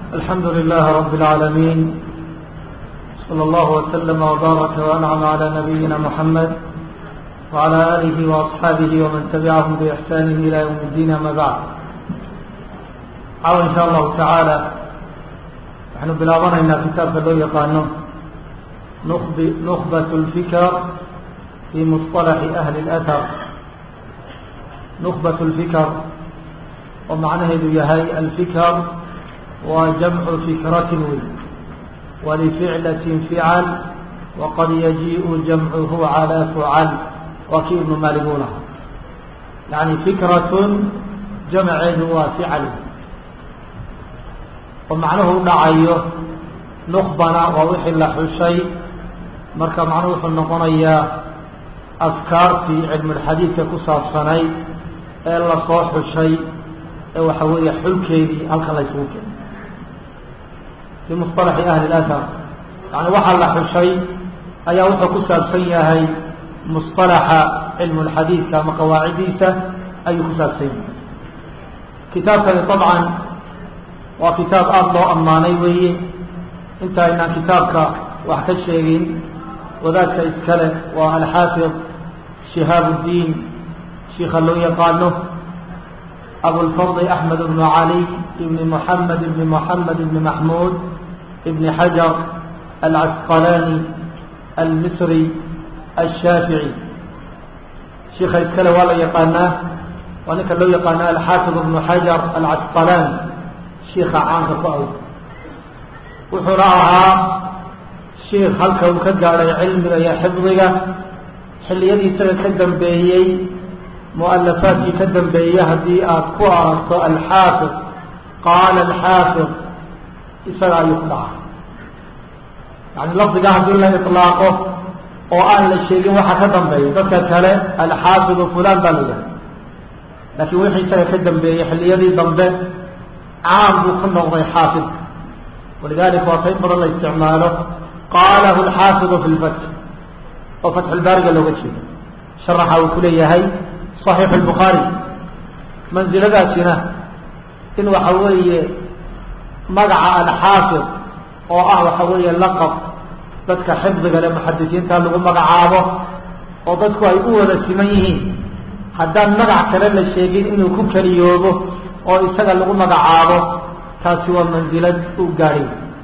الحمد لله رب العالمين صلى الله وسلم وبارك وأنعم على نبينا محمد وعلى آله وأصحابه ومن تبعهم بإحسان إلى يوم الدين أما بعد عاو إن شاء الله تعالى نحن بلاغنا كتاب لو يقانون نخبة الفكر في مصطلح أهل الأثر نخبة الفكر ومعناه يهي الفكر وجمع فكرة ولفعلة فعل وقد يجيء جمعه على فعل وكيل مالبونه يعني فكرة جمع وفعل ومعناه دعيه نخبنا ووحي لحشي marka macnuhu wuxuu noqonayaa afkaartii cilmulxadiidka ku saabsanay ee lasoo xushay ee waxa weeye xulkeedii halkan la ysugu keenay fii musطalaxi ahli اlathar yani waxaa la xushay ayaa wuxuu ku saabsan yahay musطalaxa cilmulxadiidka ama qawaacidiisa ayuu ku saabsan yahay kitaabkani طabcan waa kitaab aada loo ammaanay weeye inta aynaan kitaabka wax ka sheegin wadaadka iskale waa alxaafid shihaab الdiin shiika loo yaqaano abulfadl axmed bnu cali ibni moxamed ibni moxamed ibni maxmuud ibni xajar alcasqalani almisri ashaafici shiika iskale waa la yaqaanaa waa ninka loo yaqaano alxaafid ibnu xajar alcasqalani shiika caanka ku aw wuxuuna ahaa shiikh halka uu ka gaadhay cilmiga iyo xifdiga xilliyadii isaga ka dambeeyey mualafaadkii ka dambeeyey haddii aad ku aragto alxaafid qaala alxaafid isaga ayuu ku dhaca yani lafdiga haddii la iطlaaqo oo aan la sheegin waxa ka dambeeya dadka kale alxaafidu fulan baa la yidhaha laakiin wixii isaga ka dambeeyey xilliyadii dambe caam buu ku noqday xaafidka walidalika waa ta in badan la isticmaalo qalahu alxaafidu fi lfatx oo fatxulbaariga looga jeedo sharaxa uu ku leeyahay صaxiixu lbukhaari mansiladaasina in waxa weeye magaca alxaafid oo ah waxa weeye laqab dadka xifdiga le muxadisiinta lagu magacaabo oo dadku ay u wada siman yihiin haddaan magac kale la sheegin inuu ku keliyoobo oo isaga lagu magacaabo taasi waa mansilad uu gaadhay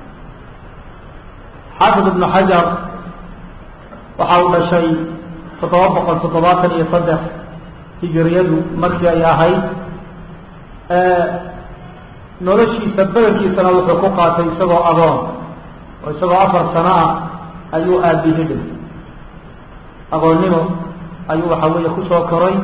xaafid ibnu xajar waxa uu dhashay toddoba boqol toddobaatan iyo saddex hijiriyadu markii ay ahayd noloshiisa badankiisana wuxuu ku qaatay isagoo adoon oo isagoo afar sano ah ayuu aabihi dhintay agoonnimo ayuu waxa weeye kusoo koray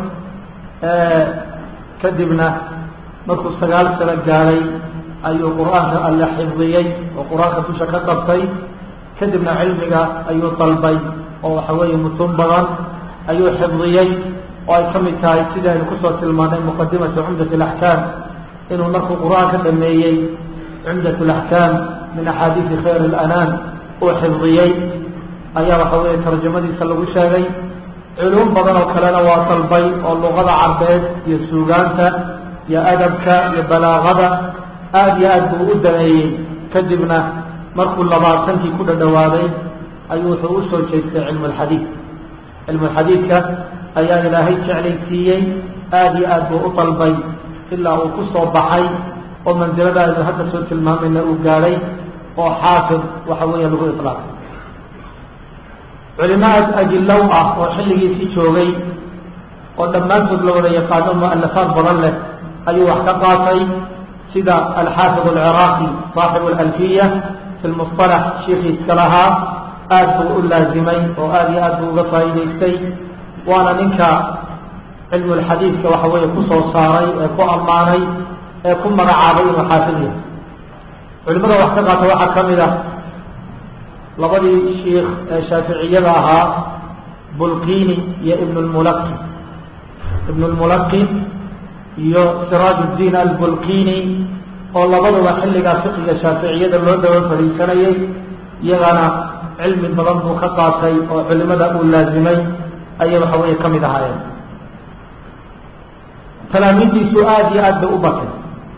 kadibna markuu sagaal sano gaadhay ayuu qur-aanka alle xifdiyey oo qur-aanka dusha ka qabtay kadibna cilmiga ayuu dalbay oo waxa weeye mutun badan ayuu xifdiyey oo ay ka mid tahay sidii aynu kusoo tilmaanay muqadimatu cumdat alaxkaam inuu markuu qur-aanka dhameeyey cumdat alaxkaam min axaadiisi khayr alanaam uu xifdiyey ayaa waxa weeye tarjamadiisa lagu sheegay culuum badan oo kalena waa dalbay oo luqada carbeed iyo suugaanta iyo adabka iyo balaaqada aada iyo aad buu u daneeyey kadibna markuu labaatankii ku dhadhawaaday ayuu wuxuu usoo jeestay cilmu alxadiid cilmu alxadiidka ayaa ilaahay jeclaysiiyey aada iyo aad buu u dalbay ilaa uu ku soo baxay oo mansilada aynu hadda soo tilmaamayna uu gaadhay oo xaafid waxa weeye lagu ilaaqay culimaad ajilow ah oo xilligiisii joogay oo dhammaantood la wada yaqaano mualafaad badan leh ayuu wax ka qaatay sida alxaafid alciraaqi saaxibu alalfiya fi lmusطalax shiikii iska lahaa aad buu u laazimay oo aada iyo aad buu uga faa'iidaystay waana ninka cilmulxadiidka waxa weeye kusoo saaray ee ku ammaanay ee ku magacaabay inuu xaafid yahay culimada wax ka qaata waxaa ka mid ah labadii shiikh ee shaaficiyada ahaa bulqini iyo ibn lmulaqi ibn lmulaqi iyo siraaj اdiin albulqini oo labaduba xilligaa fiqiga shaaficiyada loo daba fadhiisanayay iyagana cilmi badan buu ka qaatay oo culimada uu laazimay ayay waxa weeye ka mid ahaayeen talaamiiddiisu aada iyo aad bay u batay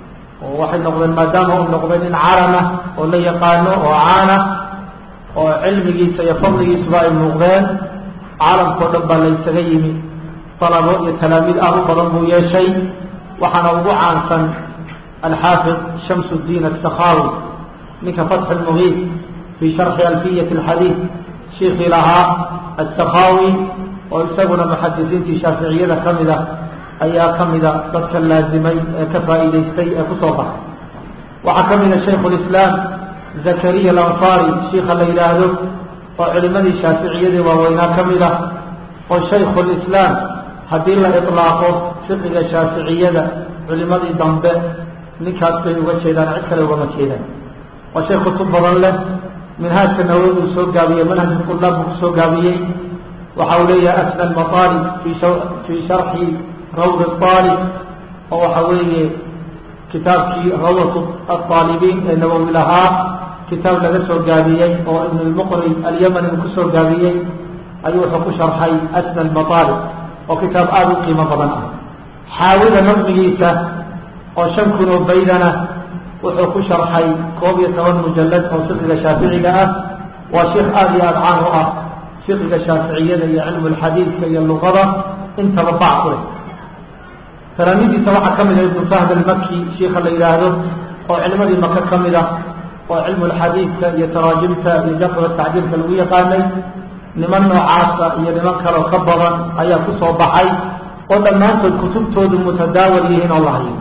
oo waxay noqdeen maadaama uu noqday nin carama oo la yaqaano oo caana oo cilmigiisa iyo fadligiisuba ay muuqdeen caalamkao dhan baa laysaga yimi dalabo iyo talaamiid aad u badan buu yeeshay waxaana ugu caansan alxaafid shams اdiin asakhawi ninka fatxi lmugiid fii sharxi alfiyat alxadiid shiikii lahaa asakhawi oo isaguna muxadisiintii shaaficiyada ka mid a ayaa ka mida dadka laazimay ee ka faa'iidaystay ee kusoo baxay waxaa ka mida shaykhu lislaam zakariya alansaari shiika la yidhaahdo oo culimadii shaaficiyadii waaweynaa ka mid ah oo shaykhu lislaam haddii la iطlaaqo fiqiga shaaficiyada culimadii dambe ninkaas bay uga jeedaan cid kale ugama jeedaan waa shay kutub badan leh minhaajka nawowi uu soo gaabiyey manhaj qulaab buu kusoo gaabiyey waxa uu leeyahay asna almaqaalib fii sharxi rawd aalib oo waxa weeye kitaabkii rawdat aalibiin ee nawowi lahaa kitaab laga soo gaabiyey oo ibn lmuqri alyamani uu kusoo gaabiyey ayuu wuxuu ku sharxay asna almaqaalib oo kitaab aada u qiimo badan ah xaawida nadmigiisa oo shan kun oo baydana wuxuu ku sharxay koob iyo toban mujalad oo fiqiga shaaficiga ah waa sheikh aada iyo aada caan u ah fiqiga shaaficiyada iyo cilmu lxadiidka iyo luqada intaba bac ku leh talaamidiisa waxaa ka mid ah ibnu fahd almaki shiika la yidhaahdo oo cilmadii maka ka mid ah oo cilmu lxadiidka iyo taraajimta iyo jarxiga tacdiilka lagu yaqaanay niman noocaasa iyo niman kaleo ka badan ayaa kusoo baxay oo dhammaantood kutubtoodu mutadaawal yihiin oo la hayo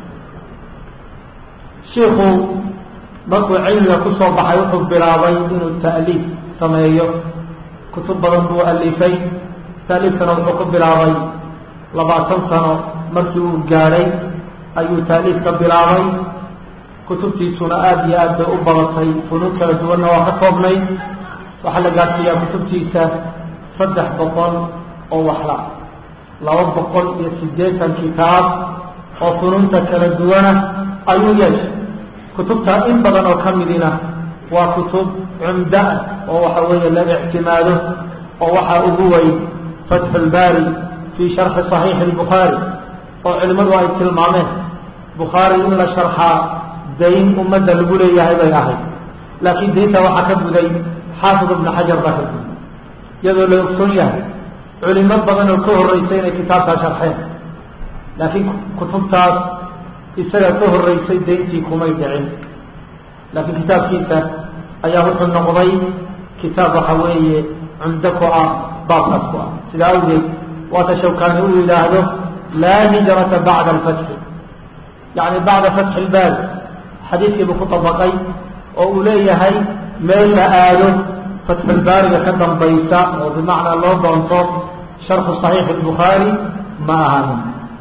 shiiku markuu cilmiga kusoo baxay wuxuu bilaabay inuu ta'liif sameeyo kutub badan buu alifay ta'liifkana wuxuu ku bilaabay labaatan sano markii uu gaadhay ayuu ta'liif ka bilaabay kutubtiisuna aada iyo aad bay u badatay funuun kala duwanna waa ka koobnay waxaa la gaadsiiyaa kutubtiisa saddex boqol oo waxla laba boqol iyo siddeetan kitaab oo funuunta kala duwana ayuu yeeshay kutubta in badan oo ka midina waa kutub cumda ah oo waxa weeye la ictimaado oo waxaa ugu weyn fatxu lbaari fii sharxi صaxiixi اlbukhaari oo culimmadu ay tilmaameen bukhaari in la sharxaa dayn ummadda lagu leeyahay bay ahayd laakiin daynta waxaa ka guday xaafid ibnu xajar baa ka guday iyadoo la ogsoon yahay culimo badan oo ka horreysay inay kitaabkaa sharxeen laakiin kutubtaas isaga ka horreysay dayntii kumay dhicin laakiin kitaabkiisa ayaa wuxuu noqday kitaab waxa weeye cumdo ku ah baabkaas ku ah sidaa awgeed waata shawkaani uu yidhaahdo laa hijrata bacda alfatxi yacni bacda fatxi ilbaari xadiidkiibuu ku dabaqay oo uu leeyahay meel la aado fatxulbaariga ka dambaysa oo bimacnaa loo doonto sharxu صaxiixi الbukhaari ma ahanin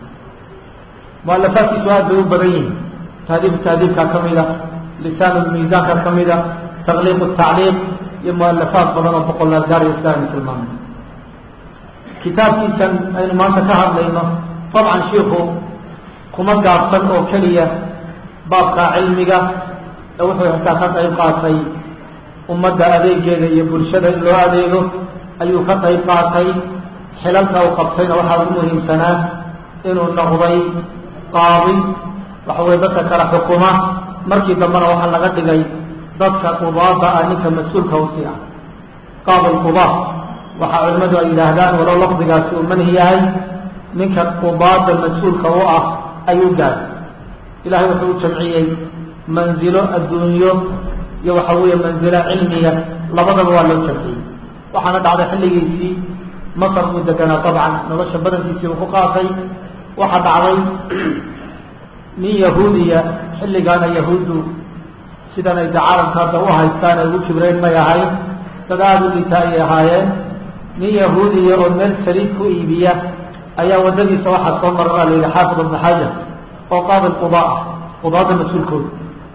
mualafaadkiisu aad bay u badan yihin tahdiib tahdiibkaa ka mida lisaan miisaanka ka mida taqliiq الtacliiq iyo mualafaad badan oo boqolaal gaar iyo sidaaynu tilmaamay kitaabkiisan aynu maanta ka hadlayno dabcan shiiku kuma gaabsan oo keliya baabka cilmiga ee wuxuu xitaa ka qayb qaatay ummadda adeegeeda iyo bulshada in loo adeego ayuu ka qayb qaatay xilalka uu qabtayna waxaa ugu muhiimsanaa inuu noqday qaadi waxa weye dadka kala xukuma markii dambena waxaa laga dhigay dadka qudaada ah ninka mas-uulka usi ah qaadi lqudaa waxaa culimmadu ay yidhaahdaan walow lafdigaasi uu manhi yahay ninka qudaada mas-uulka u ah ayuu gaaday ilahay wuxuu u jamciyey manzilo adduunyo iyo waxa weeye manzilo cilmiya labadaba waa loo jamciyey waxaana dhacday xilligiisii masar buu deganaa dabcan nolosha badankiisii uu ku qaatay waxaa dhacday nin yahuudiya xilligaana yahuuddu sidan ay de caalamka hadda u haystaan ay ugu kibreen may ahayn dad aada u liita ayay ahaayeen nin yahuudiya oo meel saliid ku iibiya ayaa waddadiisa waxaa soo mara baa la yidhi xaafid ibnu xajar oo qaadi qudaa ah qudaada mas-uulkooda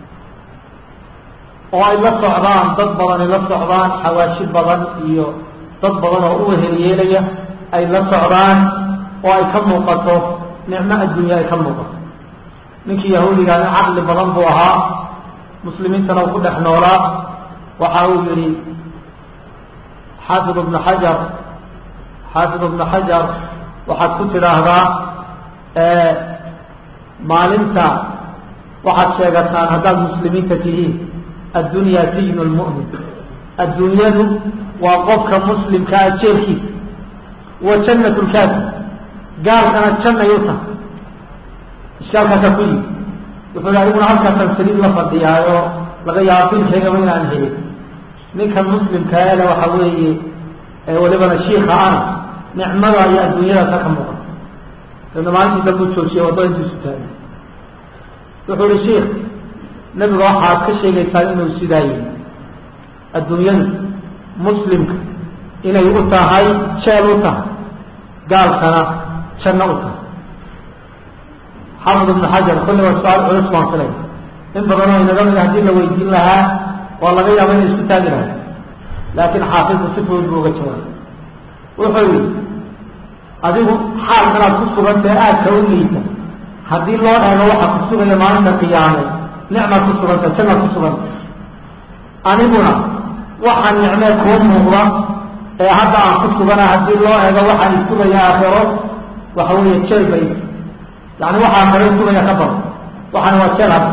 oo ay la socdaan dad badan ay la socdaan xawaashi badan iyo dad badan oo u wehelyeelaya ay la socdaan oo ay ka muuqato nicmo addunya ay ka muuqato ninkii yahuudigaa nin caqli badan buu ahaa muslimiintana uu ku dhex noolaa waxa uu yihi xaafid ibnu xajar xaafid ibnu xajar waxaad ku tidhaahdaa maalinta waxaad sheegataan haddaad muslimiinta tihiin addunyaa sijnu lmu'min adduunyadu waa qofka muslimkaa jeelkiisa wa jannat lkaafir gaalkana jannay u tahay ishkaalkaasaa ku yimi wuxuu hi adiguna halkaasaan saliid la fadhiyaayo laga yaabo bilkaygaba inaan helin ninkan muslimkaa ele waxa weeye walibana shiika ana nicmada iyo adduunyadaasa ka muuqan dabna maalintii dambu joojiyay waddo intiisu taagay wuxuu ihi shiik nebiga waxaad ka sheegaysaa inuu sidaa yihi adduunyadu muslimka inay u tahay jeel u tahay gaalkana janno u tahay xaafid ibnu xajar kulli waa su-aal culus baan filay in badanoo inaga mida haddii la weydiin lahaa waa laga yaaba inay isku taagi lahay laakiin xaafidku si fudud buu uga jawaabay wuxuu yihi adigu xaalkanaad ku sugantae aadka u liita haddii loo eego waxaa ku sugaya maalinta qiyaame nicmaad ku suganta jannaad ku suganta aniguna waxaa nicmee kuu muuqda ee hadda aan ku sugana haddii loo eego waxaan isugaya aakhiro waxa weeye jeel bay yani waxaa aakhiro isugaya ka badan waxaana waa jeel hadda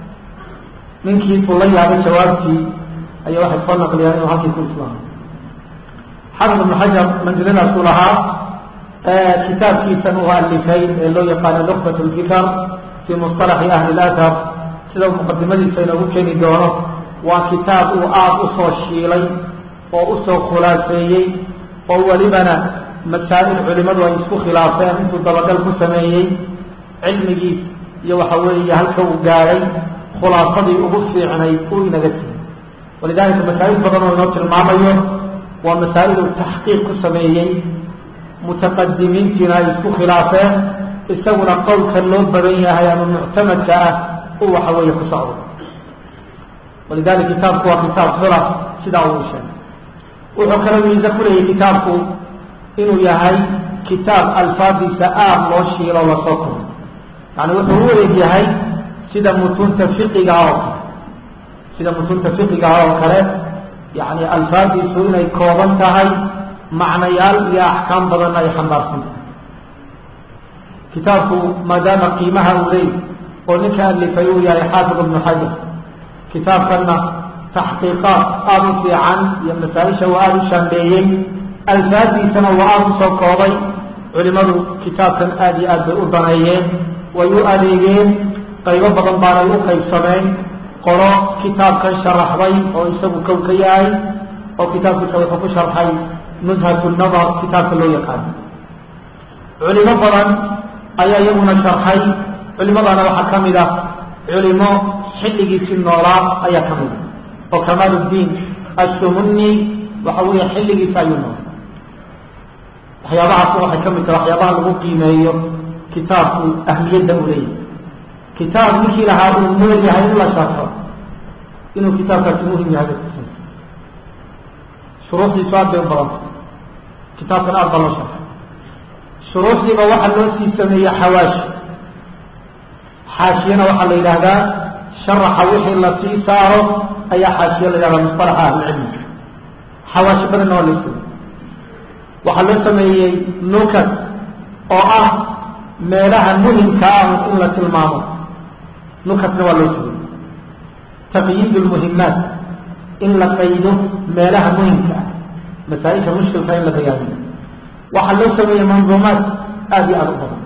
ninkii uu la yaabay jawaabtii ayaa waxay soo naqliyaan inuu halkii ku islaamay xafid ibnu xajar mansiladaasuu lahaa kitaabkiisan uu alifay ee loo yaqaano luqbat lfikar fii musطalaxi ahli lathar sida muqadimadiisa inoogu keeni doono waa kitaab uu aada usoo shiilay oo usoo khulaaseeyey oo welibana masaa'il culimadu ay isku khilaafeen intuu dabagal ku sameeyey cilmigiis iyo waxa weeye halka uu gaadhay khulaasadii ugu fiicnayd uu inaga tegey walidalika masaa'il badan oo inoo tilmaamayo waa masaa'il uu taxqiiq ku sameeyey mutaqadimiintiina ay isku khilaafeen isaguna qowlka loo badan yahay ama muctamadka ah uu waxa weeye ku socdo walidalika kitaabku waa kitaab khilaf sidaa uu sheegay wuxuu kala miise ku leeyahy kitaabku inuu yahay kitaab alfaadiisa aad loo shiilo lasoo koray yani wuxuu u eeg yahay sida mutunta fiqiga oo kale sida mutunta fiqigaha oo kale yani alfaadiisu inay kooban tahay macnayaal iyo axkaam badanna ay xambaarsan tahay kitaabku maadaama qiimaha uu leey oo ninka alifay uu yahay xaafid ibnu xajar kitaabkanna taxqiiqaad aada u fiican iyo masaa-isha uu aada u shaambeeyey alfaadiisana waa aada usoo koobay culimadu kitaabkan aada iyo aad bay u daneeyeen way u adeegeen qaybo badan baanay u qaybsameen qolo kitaabkan sharaxday oo isagu kow ka yahay oo kitaabkiisa wuxuu ku sharxay nuzhat nadar kitaabka loo yaqaano culimo badan ayaa iyaguna sharxay culimadana waxaa ka mid ah culimo xilligiisii noolaa ayaa ka mid a oo kamaal uddiin ashumuni waxa weeye xilligiisa ayuu noolay waxyaabahaas waxay ka mid tahay waxyaabaha lagu qiimeeyo kitaabku ahmiyadda u leeyahay kitaab ninkii lahaa uu nool yahay in la sharxo inuu kitaabkaasi muhim yahay bay kusa shuruuxdiisu aad bay u badanta kitaabkan aad baa loo sharxay shuruuxdiiba waxaa loo sii sameeyey xawaashi xaashiyana waxaa la yidhaahdaa sharaxa wixii la sii saaro ayaa xaashiye la yidhahdaa musطalaxa ahlicilmi xawaashi badanna waa loo sameeyey waxaa loo sameeyey nukat oo ah meelaha muhimka ah in la tilmaamo nukatna waa loo sameeyey taqyiid lmuhimaat in la qaydo meelaha muhimka ah masaa-isha mushkilka in la bayaaniyo waxaa loo sameeyey manduumaat aada iyo aada u badan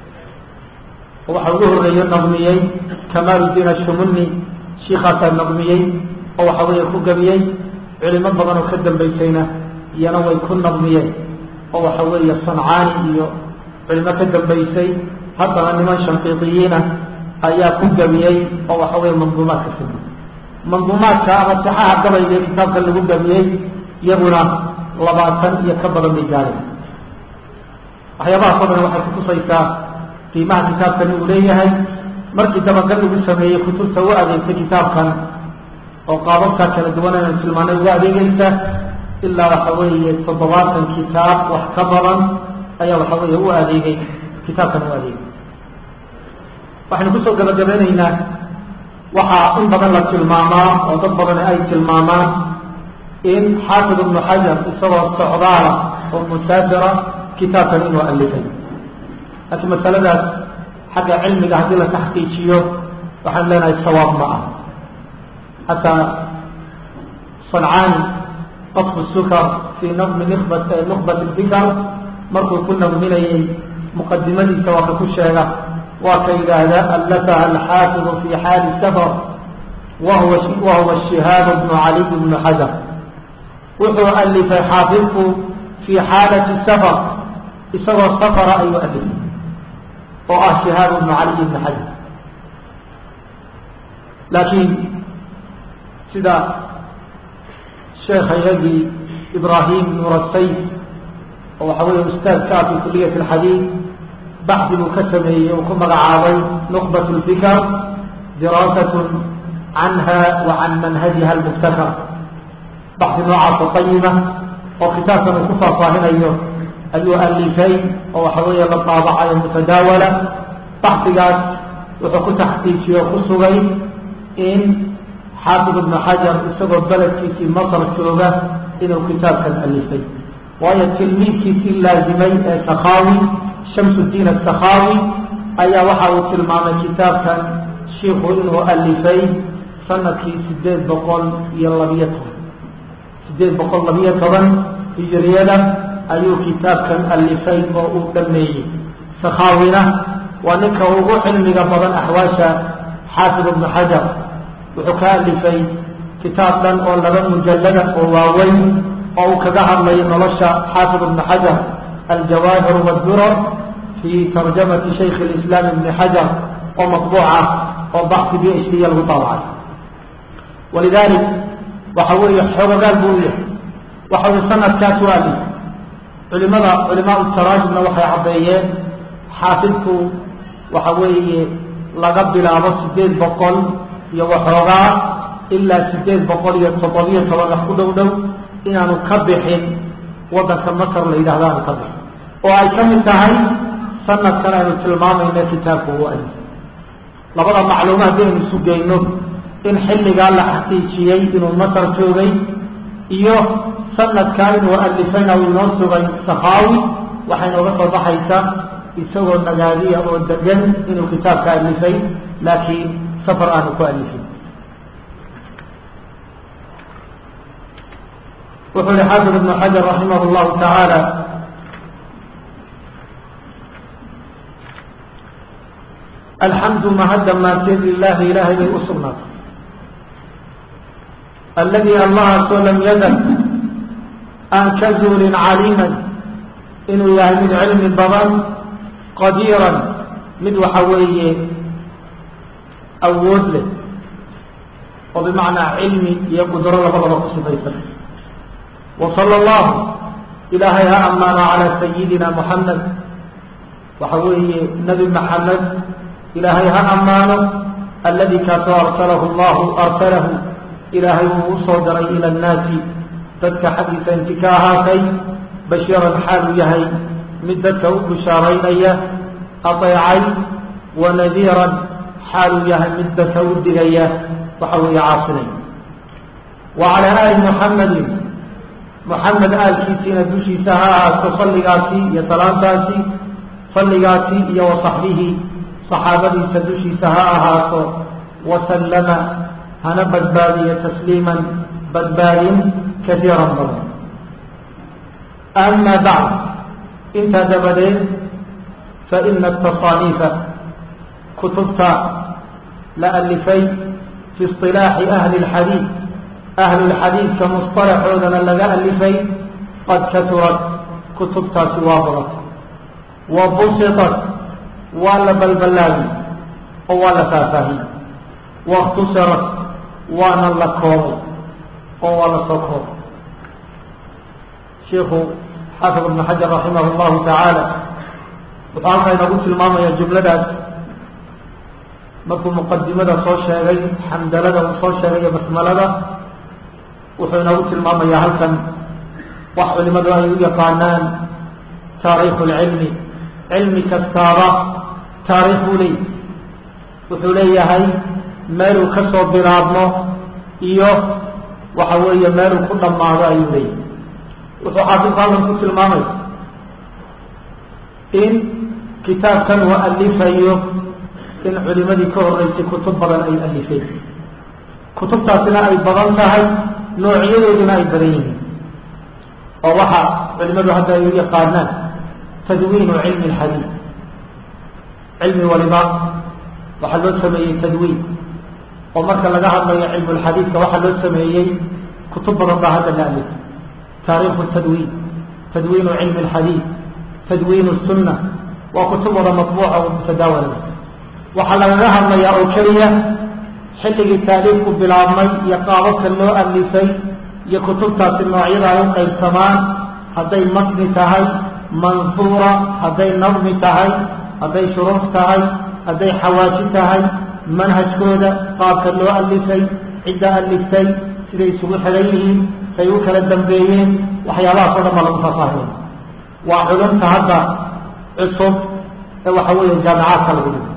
oo waxaa ugu horeeyo naqmiyey kamaaludiin ashumuni shiikaasaa naqmiyey oo waxa weeye ku gabiyey culimo badan oo ka dambaysayna iyana way ku naqmiyeen oo waxa weeye sancaani iyo culimo ka dambaysay haddana niman shanqiidiyiina ayaa ku gabiyey oo waxa weeye manduumaadka samey manduumaadka ama saxaha gabayga ee kitaabka lagu gabiyey iyaguna labaatan iyo ka badan bay gaadeen waxyaabahaas oo dhan waxay kutusaysaa qiimaha kitaabkani uu leeyahay markii dabagal lagu sameeyey kutubta u adeegtay kitaabkan oo qaababkaa kala duwan aynu tilmaanay uga adeegaysa ilaa waxa weeye toddobaatan kitaab wax ka badan ayaa waxa weeye u adeegay kitaabkan u adeegay waxaynu kusoo gabagabeyneynaa waxaa in badan la tilmaamaa oo dad badani ay tilmaamaan in xaafid ibnu xajar isagoo socdaala oo musaafira kitaabkan inuu alifay laakiin masaladaas xagga cilmiga haddii la taxqiijiyo waxaan leenahay sawaab ma ah xataa sancaani qadfu sukar fii naqmi nbat nuqbat lfikar markuu ku naqminayay muqadimadiisa waa ka ku sheega waa ka yidhaahda allataha alxaafidu fi xaali safar wahuwa wahuwa shihaab bnu caliy bnu xajar wuxuu alifay xaafidku fii xaalati safar isagoo safara ayuu alifay oo ah shihaab bnu caliy bni xajar laakiin sida sheekhaygagii ibrahim nurasay oo waxa weeye ustaadka ah fi kuliyat alxadiid baxdi buu ka sameeyey uu ku magacaabay nuqbat lfikar diraasatun canha wa can manhajiha almubtakar baxdi noocaas oo qayima oo kitaabkan uu ku faahfaahinayo ayuu alifay oo waxa weeye la daabacayo mutadaawala baxdigaas wuxuu ku taxqiijiye oo ku sugay in xaafid ibnu xajar isagoo beledkiisii masar jooga inuu kitaabkan alifay waayo tilmiidkiisii laazimay ee sakhawi shamsudiin asakhawi ayaa waxa uu tilmaamay kitaabkan shiiku inuu alifay sanadkii sideed boqol iyo labiyo toban sideed boqol labiyo toban hijiriyada ayuu kitaabkan alifay oo uu dhameeyey sakhawina waa ninka ugu cilmiga badan axwaasha xaafid ibnu xajar wuxuu ka alifay kitaab dhan oo laba mujallada oo waaweyn oo uu kaga hadlayo nolosha xaafid ibnu xajar aljawaahir wadurar fi tarjamati shaykh lislaam ibni xajar oo maطbuuca oo baxsi b h d lagu daabacay walidalik waxa weeye xoogogaal buu u yahay waxa wy sanadkaas u alif culimada culimaa taraajimna waxay caddeeyeen xaafidku waxa weeye laga bilaabo sideed boqol iyo waxoogaa ilaa sideed boqol iyo toddobiyo toban wax ku dhow dhow inaanu ka bixin waddanka masar la yidhahdo aanu ka bixin oo ay ka mid tahay sanadkan aynu tilmaamayna kitaabku u alif labada macluuma haddaynu isu geyno in xilligaa la xaqiijiyey inuu masar joogay iyo sanadkaa inuu alifayna uu inoo sugay sakhaawi waxay nooga soo baxaysa isagoo nagaadiya oo degan inuu kitaabka alifay laakiin safar aanu ku alifin wuxuu yihi xaafid ibnu xajar raximah llahu tacaala alxamdu mahadda maanteed lilaahi ilaahay bay u sugnaatay alladii allahaasoo lam yazal aan ka zuulin caliiman inuu yahay mid cilmi badan qadiiran mid waxa weeye awood leh oo bimacnaa cilmi iyo qudro labadaba ku sifaysan wa sala allahu ilaahay ha ammaano calaa sayidina moxamed waxa weeye nebi maxamed ilaahay ha ammaano aladi kaasoo arsalahu llahu arsalahu ilaahay uu usoo diray ila annaasi dadka xaggiisa inti ka ahaatay bashiiran xaal uu yahay mid dadka u bishaaraynaya adeecay wa nadiiran xaal uu yahay mid dadka u digaya waxa weeye caasinay wa calaa aali muxamedin muxamed aalkiisiina dushiisa ha ahaato salligaasi iyo salaantaasi salligaasi iyo wa saxbihi saxaabadiisa dushiisa ha ahaato wasallama hana badbaadiyo tasliiman badbaadin kaiiran badan ama bacd intaa dabadeed faina atasaaniifa kutubta la alifay fi isilaaxi ahli lxadiid ahlulxadiidka musطalaxoodana laga alifay qad katurat kutubtaasi waa badatay wa busitat waa la balballaadi oo waa la faahfaahiyey waاkhtusirat waana la koobay oo waa la soo koobay shiku xaafid ibnu xajar raximah llahu tacaala wuxuu halkaa inagu tilmaamaya jumladaas markuu muqadimada soo sheegay xamdalada uu soo sheegay iyo basmalada wuxuu inagu tilmaamayaa halkan wax culimadu ay u yaqaanaan taariikhu lcilmi cilmi kastaaba taariikh buu leeyahy wuxuu leeyahay meeluu ka soo bilaabmo iyo waxa weeye meeluu ku dhammaado ayuu leeyahay wuxuu xaafidku halkan ku tilmaamaya in kitaabkan uu alifayo in culimadii ka horreysay kutub badan ay alifeen kutubtaasina ay badan tahay noocyadooduna ay badan yihiin oo waxa culimadu hadda ay u yaqaanaan tadwiinu cilmi alxadiid cilmi waliba waxaa loo sameeyey tadwiin oo marka laga hadlayo cilmulxadiidka waxaa loo sameeyey kutub badan baa hadda la alifay taariikhu tadwiin tadwiinu cilmi alxadiid tadwiinu sunna waa kutub wada matbuuca oo mutadaawala waxaa lagaga hadlayaa oo keliya xilligii taaliifku bilaabmay iyo qaababka loo alifay iyo kutubtaasi noocyada ay u qaybsamaan hadday matni tahay mansuura hadday nadmi tahay hadday shuruuf tahay hadday xawaaji tahay manhajkooda qaabka loo alifay cidda aliftay siday isugu xidhan yihiin say u kala dambeeyeen waxyaabahaas o dhan baa lagu faahfaahinaya waa culumta hadda cusub ee waxa weeye jaamicaadka lagu dhigo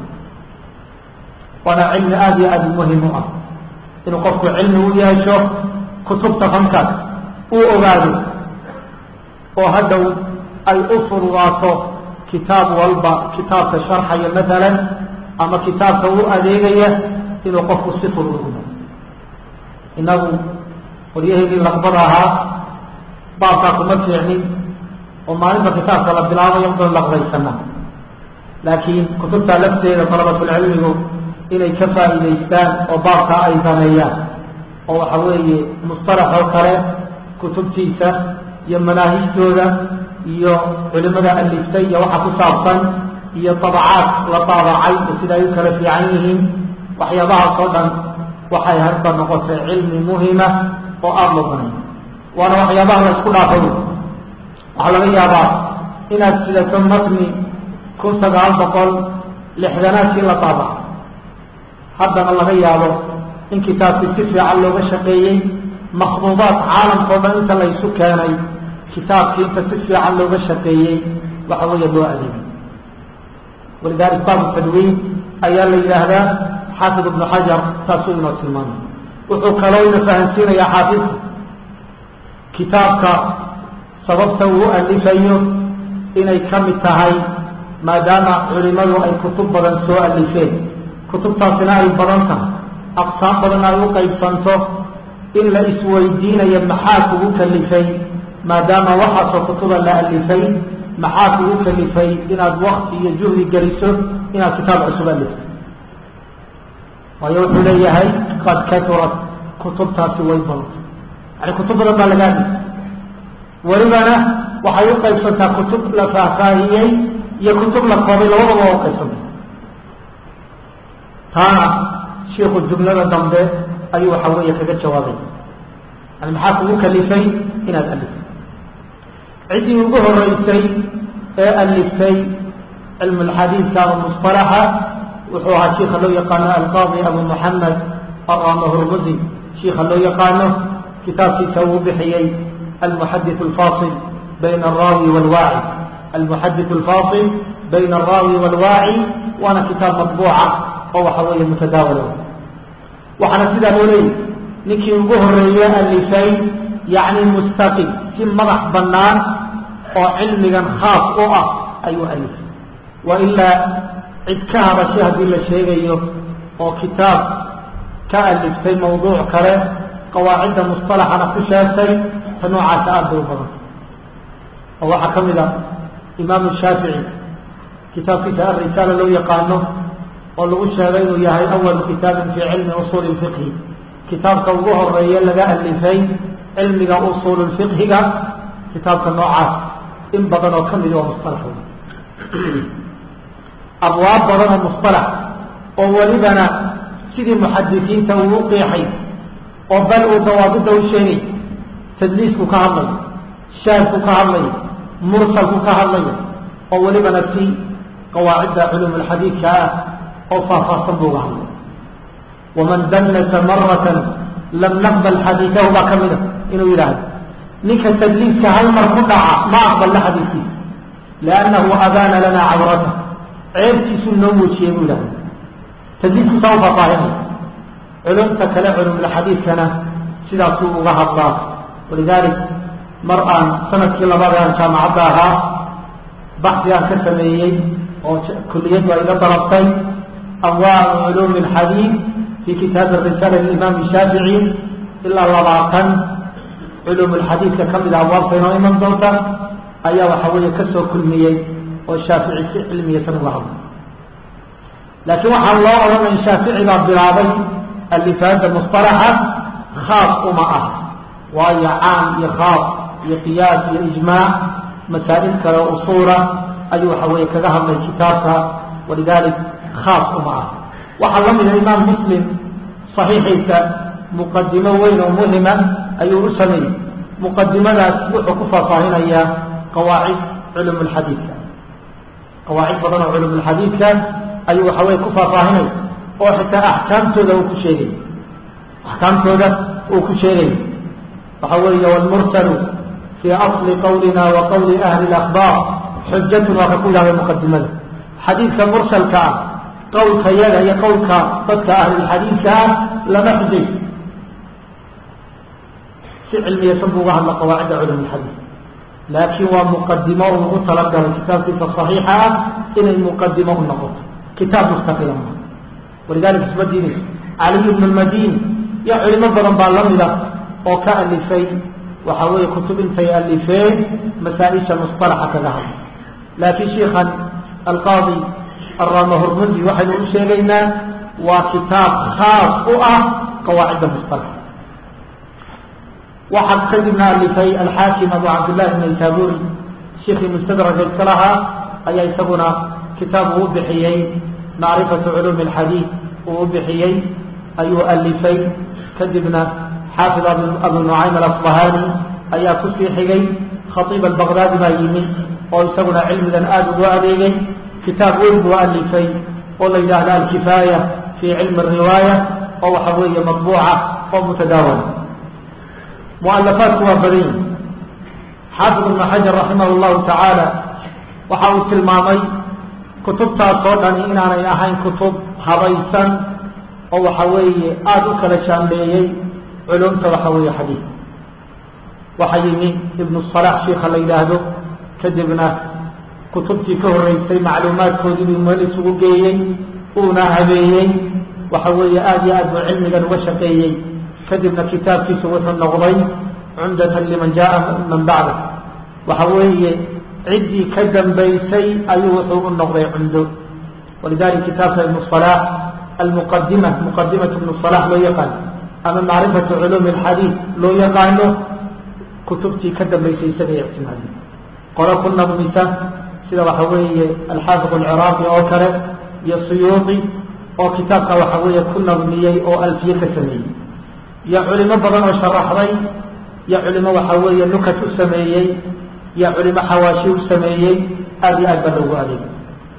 waana cilmi aada iyo aada muhim u ah inuu qofku cilmi u yeesho kutubta fankaas uu ogaado oo hadhow ay u fududaato kitaab walba kitaabka sharxaya maalan ama kitaabka u adeegaya inuu qofku si fudud ugu maro inagu qoryaheedii laqbada ahaa baabkaa kuma fiicnin oo maalinta kitaabka la bilaabayo udan laqbaysana laakiin kutubtaa lafteeda dalabatulcilmigu inay ka faa'iidaystaan oo baabkaa ay dameeyaan oo waxa weeye mustalax oo kale kutubtiisa iyo manaahijtooda iyo culimada aliftay iyo waxa ku saabsan iyo dabacaad la daabacay oo sida ay u kala fiican yihiin waxyaabahaas oo dhan waxay hadda noqotay cilmi muhima oo aada loo banay waana waxyaabaha la isku dhaafay waxaa laga yaabaa inaad sidato matni kun sagaal boqol lixdanaadkii la daabacay haddana laga yaabo in kitaabkii si fiican looga shaqeeyey makhduudaad caalamka o dhan inta laysu keenay kitaabkii inta si fiican looga shaqeeyey waxa weeye loo adeegay walidalik baabu tadwiin ayaa la yidhaahdaa xaafid ibnu xajar taasuu inoo tilmaamay wuxuu kaloo ina fahansiinayaa xaafidku kitaabka sababta uu alifayo inay ka mid tahay maadaama culimadu ay kutub badan soo alifeen kutubtaasina ay badan tahay aqsaam badan ay u qaybsanto in la isweydiinayo maxaa kugu kalifay maadaama waxaasoo kutuba la alifay maxaa kugu kalifay inaad wakti iyo juhdi geliso inaad kitaab cusub alifto waayo wuxuu leeyahay qad katurat kutubtaasi way badanta yani kutub badan baa laga alifay welibana waxay u qaybsantaa kutub la faahfaahiyey iyo kutub la koobay labadaba waa u qaybsanta taana shiiku jumlada dambe ayuu waxa weeye kaga jawaabay yani maxaa kugu kalifay inaad aliftay ciddii ugu horeysay ee aliftay cilmu lxadiidka ama musطalaxa wuxuu ahaa shiika loo yaqaano alqaadi abu muxamed aramahurmuzi shiika loo yaqaano kitaabkiisa uu bixiyey almuxadith alfasil bayna alraawi walwaaci almuxadith alfasil bayna alraawi walwaaci waana kitaab matbuuca oo waxa weeye mutadaawala waxaana sidaa loo leeyahy ninkii ugu horeeye alifay yacni mustaqim si madax bannaan oo cilmigan khaas u ah ayuu alifay wa ilaa cid ka hadashay haddii la sheegayo oo kitaab ka aliftay mawduuc kale qawaacidda musطalaxana ku sheegtay ta noocaasa aad bay u badanta oo waxaa ka mid a imaamu shaafici kitaabkiisa alrisaala loo yaqaano oo lagu sheegay inuu yahay awalu kitaabin fii cilmi usuuli lfiqhi kitaabka ugu horeeye laga alifay cilmiga usuul fiqhiga kitaabka noocaas in badan oo kamid waa musalax abwaab badan oo musalax oo welibana sidii muxadisiinta uu u qiixay oo bal uu dawaabidda u sheegay tadliisku ka hadlayo shaadku ka hadlayo mursalku ka hadlayo oo welibana si qawaacidda culum alxadiidka ah oo faahfaahsan buu uga hadlay waman dallasa maratan lam naqbal xadiidahu baa ka mid a inuu yidhaahdo ninka tadliiska hal mar ku dhaca ma aqbalna xadiiskiisa liannahu abaana lana cawrata ceebtiisuu noo muujiyey buu yidhahda tadliisku saa u faahfaahinaya culumta kale culumulxadiidkana sidaasuu uga hadlaa walidalik mar aan sanadkii labaad aan jaamacadda ahaa baxsi aan ka sameeyey oo kuliyaddu ay iga dalabtay anwaacu culuumi alxadiid fi kitaabi risaala limaam shaafici ilaa labaatan culuum alxadiidka ka mid a abwaabta inoo iman doonta ayaa waxa weeye kasoo kulmiyey oo shaafici si cilmiyatan uga hadlay laakiin waxaa loo odhanay shaafici baa bilaabay alifaada musطalaxa khaas uma ah waayo caam iyo khaas iyo qiyaas iyo ijmaac masaa'il kale o usuula ayuu waxa weeye kaga hadlay kitaabka walidalik khaas uma ah waxaa la mida imaam muslim صaxiixiisa muqadimo weyn oo muhima ayuu u sameeyey muqadimadaas wuxuu ku faahfaahinayaa qawaacid culum اlxadiidka qawaacid badan oo culum اlxadiidka ayuu waxa weye ku faahfaahinay oo xitaa axkaamtooda uu ku sheegay axkaamtooda uu ku sheegay waxa weeye wlmursalu fii asli qawlina wa qawli ahli اlakbaar xujatun waa ka ku yidhahda muqadimada xadiidka mursalka ah qowlka yaga iyo qowlka dadka ahlulxadiidka ah lama xujay si cilmiyatan buu uga hadla qawaacida culum lxadiid laakiin waa muqadimo uu ugu talagalay kitaabkiisa صaxiixa ah inay muqadimo u noqoto kitaab mustaqila ma walidalika isma diinayso caliy bn lmadini iyo culimo badan baa lamida oo ka alifay waxa weeye kutub intay alifeen masaa-isha musطalaxa kaga hadla laakiin shiikan alqaadi arama hormundi waxaynu u sheegaynaa waa kitaab khaas u ah qawaacidda musطalaxa waxaa kadibna alifay alxaakim abu cabdillahi naysaburi shiikii mustadraka iska lahaa ayaa isaguna kitaab uu u bixiyey macrifatu culuumi alxadiid uu u bixiyey ayuu alifay kadibna xaafid abu nucaym alasbahani ayaa kusii xigay khaiib albaqdaadi baa yimid oo isaguna cilmigan aada ugu adeegay kitaab weyn buu alifay oo la yidhaahda alkifaaya fii cilmi riwaaya oo waxa weeye matbuuca oo mutadaawala mualafaadku waa badan yihi xaafid ibnu xajar raximah llahu tacaala waxa uu tilmaamay kutubtaas oo dhani inaanay ahayn kutub habaysan oo waxa weeye aada u kala jaambeeyey culumta waxa weeye xadiid waxaa yimi ibnu salax shiika la yidhaahdo kadibna kutubtii ka horeysay macluumaadkoodii buu meel isugu geeyey uuna habeeyey waxa weeye aada iyo aad buu cilmigan uga shaqeeyey kadibna kitaabkiisu wuxuu noqday cumdatan liman jaa man bacda waxa weeye ciddii ka dambaysay ayuu wuxuu u noqday cumdo walidalika kitaabka ibnu salax almuqadima muqadimatu ibnu salax loo yaqaano ama macrifatu culuumi alxadiid loo yaqaano kutubtii ka dambaysay isaga ictimaadi qolo ku nabmisa sida waxa weeye alxaafiq alciraaqi oo kale iyo suyuuqi oo kitaabka waxa weeye ku nabmiyey oo alfiye ka sameeyey iyo culimo badan oo sharaxday iyo culimo waxa weeye nukat u sameeyey iyo culimo xawaashi u sameeyey aada iyo aad baa loogu adeegay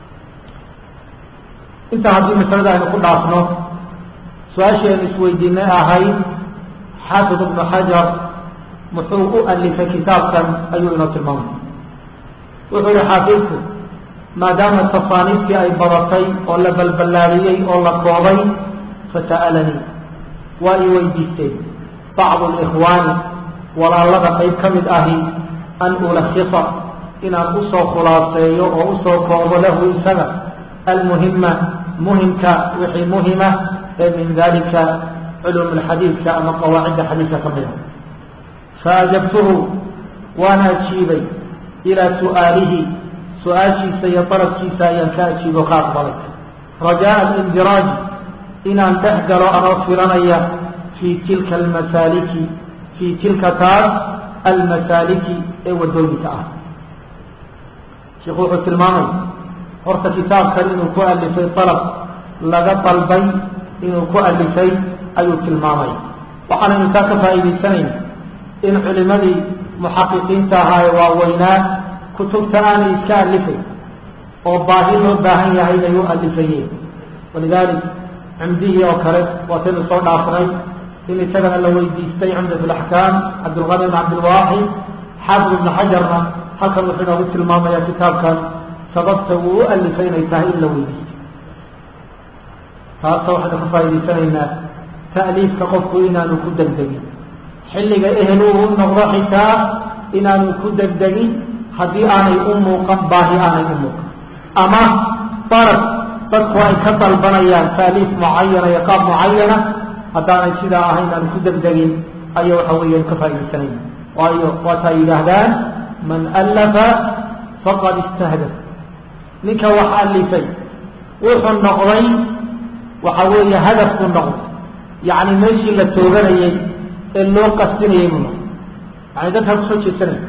intaa haddii masalada aynu ku dhaafno su-aashii aynu isweydiinay ahayd xaafid ibnu xajar muxuu u alifay kitaabkan ayuu inoo tilmaamay wuxuu yihi xaafidku maadaama tasaaniiftii ay badatay oo la balballaadiyey oo la koobay fasa'alanii waa i weydiisteen bacdu alikhwaani walaalada qayb ka mid ahi an ulakisa inaan usoo khulaaseeyo oo usoo koobo lahu isaga almuhima muhimka wixii muhima ee min dalika culuum alxadiidka ama qawaacidda xadiidka ka mida faajabtuhu waan ajiibay ilaa su'aalihi su-aashiisa iyo dalabkiisa ayaan ka ajiibo ka aqbalay rajaa alindiraaji inaan dhex galo anoo filanaya fii tilka almasaaliki fii tilka taas almasaaliki ee wadooyinka ah sheikhu wuxuu tilmaamay horta kitaabkan inuu ku alifay dalab laga dalbay inuu ku alifay ayuu tilmaamay waxaanaynu taa ka faa'iidaysanayna in culimadii muxaqiqiinta ahaa ee waaweynaa kutubta aanay iska alifay oo baahi loo baahan yahay inay u alifayeen walidalik cumdihii oo kale waataynu soo dhaafnay in isagana la weydiistay cumdat alaxkaam cabdilqani bn cabdilwaaxid xaafid ibnu xajarna halkan wuxuu inoogu tilmaamayaa kitaabkan sababta uu u alifay inay tahay in la weydiistay taasa waxaynu ka faa'idaysanaynaa ta'liifka qofku inaanu ku degdegin xilliga ehel uu noqdo xitaa inaanu ku degdegin haddii aanay u muuqan baahi aanay u muuqan ama darab dadku ay ka dalbanayaan taaliif mucayana iyo qaab mucayana haddaanay sidaa ahayn aan ku degdegin aya waxa weeyaan ka faa'idaysanayn waayo waatay yidhaahdaan man allafa faqad istahdaf ninka wax alifay wuxuu noqday waxa weeye hadafku noqday yacni meeshii la tooganayay ee loo qastinayay buu noqday yani dadkaa kusoo jeedsanaya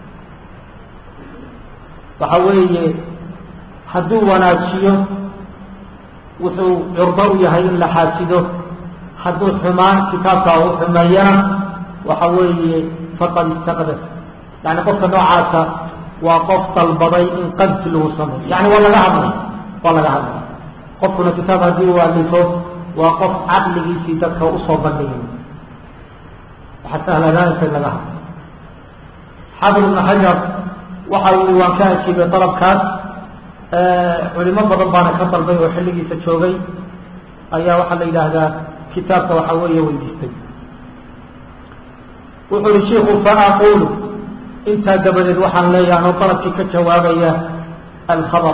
waxa weeye hadduu wanaajiyo wuxuu curdo u yahay in la xaasido hadduu xumaan kitaabkaa u xumeeyana waxa weeye faqad istaqdaf yani qofka noocaasa waa qof dalbaday in qadsi lagu sameeyo yani waa laga hadlay waa laga hadlay qofkuna kitaab haddii uu alifo waa qof caqligiisii dadka usoo bandhigay waxa sahlanaansa in laga hadlo xaafid ibnu xajar waxa uu waan ka ajiibay dalabkaas culimo badan baana ka dalbay oo xilligiisa joogay ayaa waxaa la yidhaahdaa kitaabka waxa weeye weydiistay wuxuu uhi shiku faaqulu intaa dabadeed waxaan leeyahay anoo dalabkii ka jawaabaya alkhabar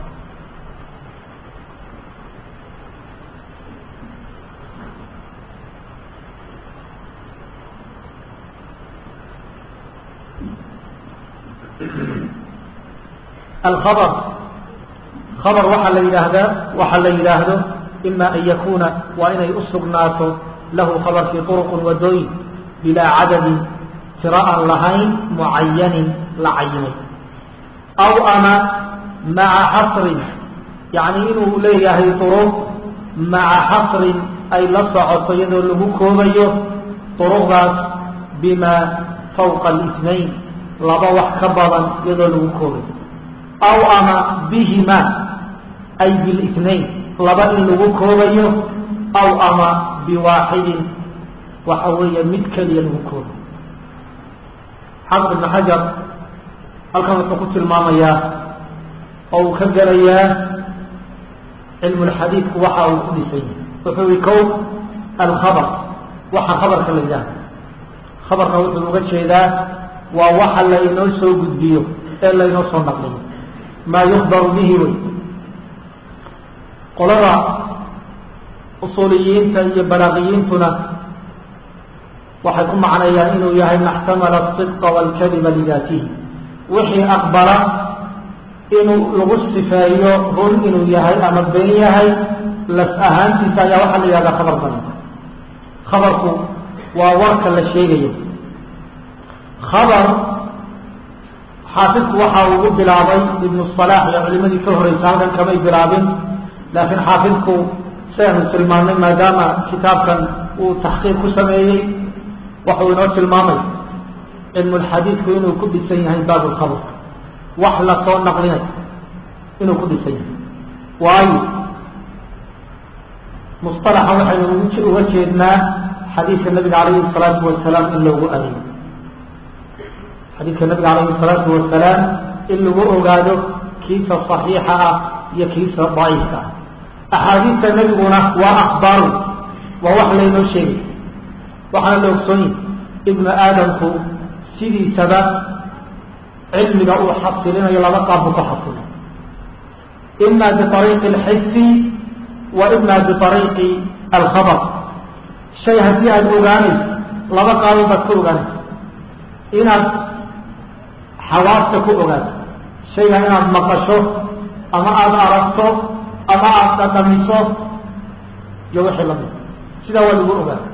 alkhabar khabar waxaa la yidhaahdaa waxaa la yidhaahdo ima an yakuna waa inay u sugnaato lahu khabarkii turuqun wadooyin bilaa cadadin tiro aan lahayn mucayanin la cayimay aw ama maca xasrin yacni inuu leeyahay turuq maca xasrin ay la socoto iyadoo lagu koobayo turuqdaas bima fawqa alisnayn laba wax ka badan iyadoo lagu koobayo aw ama bihima ay bilisnayn laba in lagu koobayo aw ama biwaaxidin waxa weeye mid keliya lagu koobayo xafid ibn xajar halkan wuxuu ku tilmaamayaa oo uu ka gelayaa cilmulxadiidku waxa uu ku dhisay wuxuu i kow alkhabar waxa khabarka la yidhahda khabarka wuxuu uga jeedaa waa waxa laynoo soo gudbiyo ee laynoo soo naqliyo maa yukbaru bihi wey qolada usuuliyiinta iyo balaaqiyiintuna waxay ku macnayaan inuu yahay maxtamala asidqa waalkadiba lidaatihi wixii aqbala inuu lagu sifeeyo run inuu yahay ama been yahay las ahaantiisa ayaa waxaa la yihahdaa khabar bananta khabarku waa warka la sheegayo khabar xaafidku waxa ugu bilaabay ibnu salaax iyo culimadii ka horeysa halkan kamay bilaabin laakiin xaafidku siaynu tilmaamnay maadaama kitaabkan uu taxqiiq ku sameeyey waxuu inoo tilmaamay cilmulxadiidku inuu ku dhisan yahay baab lkhabr wax la soo naqlinay inuu ku dhisan yahay waayo musطalaxa waxaynu uga jeednaa xadiidka nabiga calayhi الsalaatu wasalaam in loogu adeego xadiidka nabiga calayhi الsalaatu wasalaam in lagu ogaado kiisa صaxiixa ah iyo kiisa daciifka ah axaadiista nebiguna waa akbaaru waa wax laynoo sheegay waxaana la ogsoonyi ibnu aadamku sidiisaba cilmiga uu xasilinayo laba qaabbu ka xasilo ima biariiqi alxisi wa ima biariiqi alkhabar shay haddii aada ogaanayso laba qaabo baad ka ogaanaysa inaad xawaasta ku ogaato shayga inaad maqasho ama aada aragto ama aada dhadhamiso iyo wixii lamid sidaa waa lagu ogaata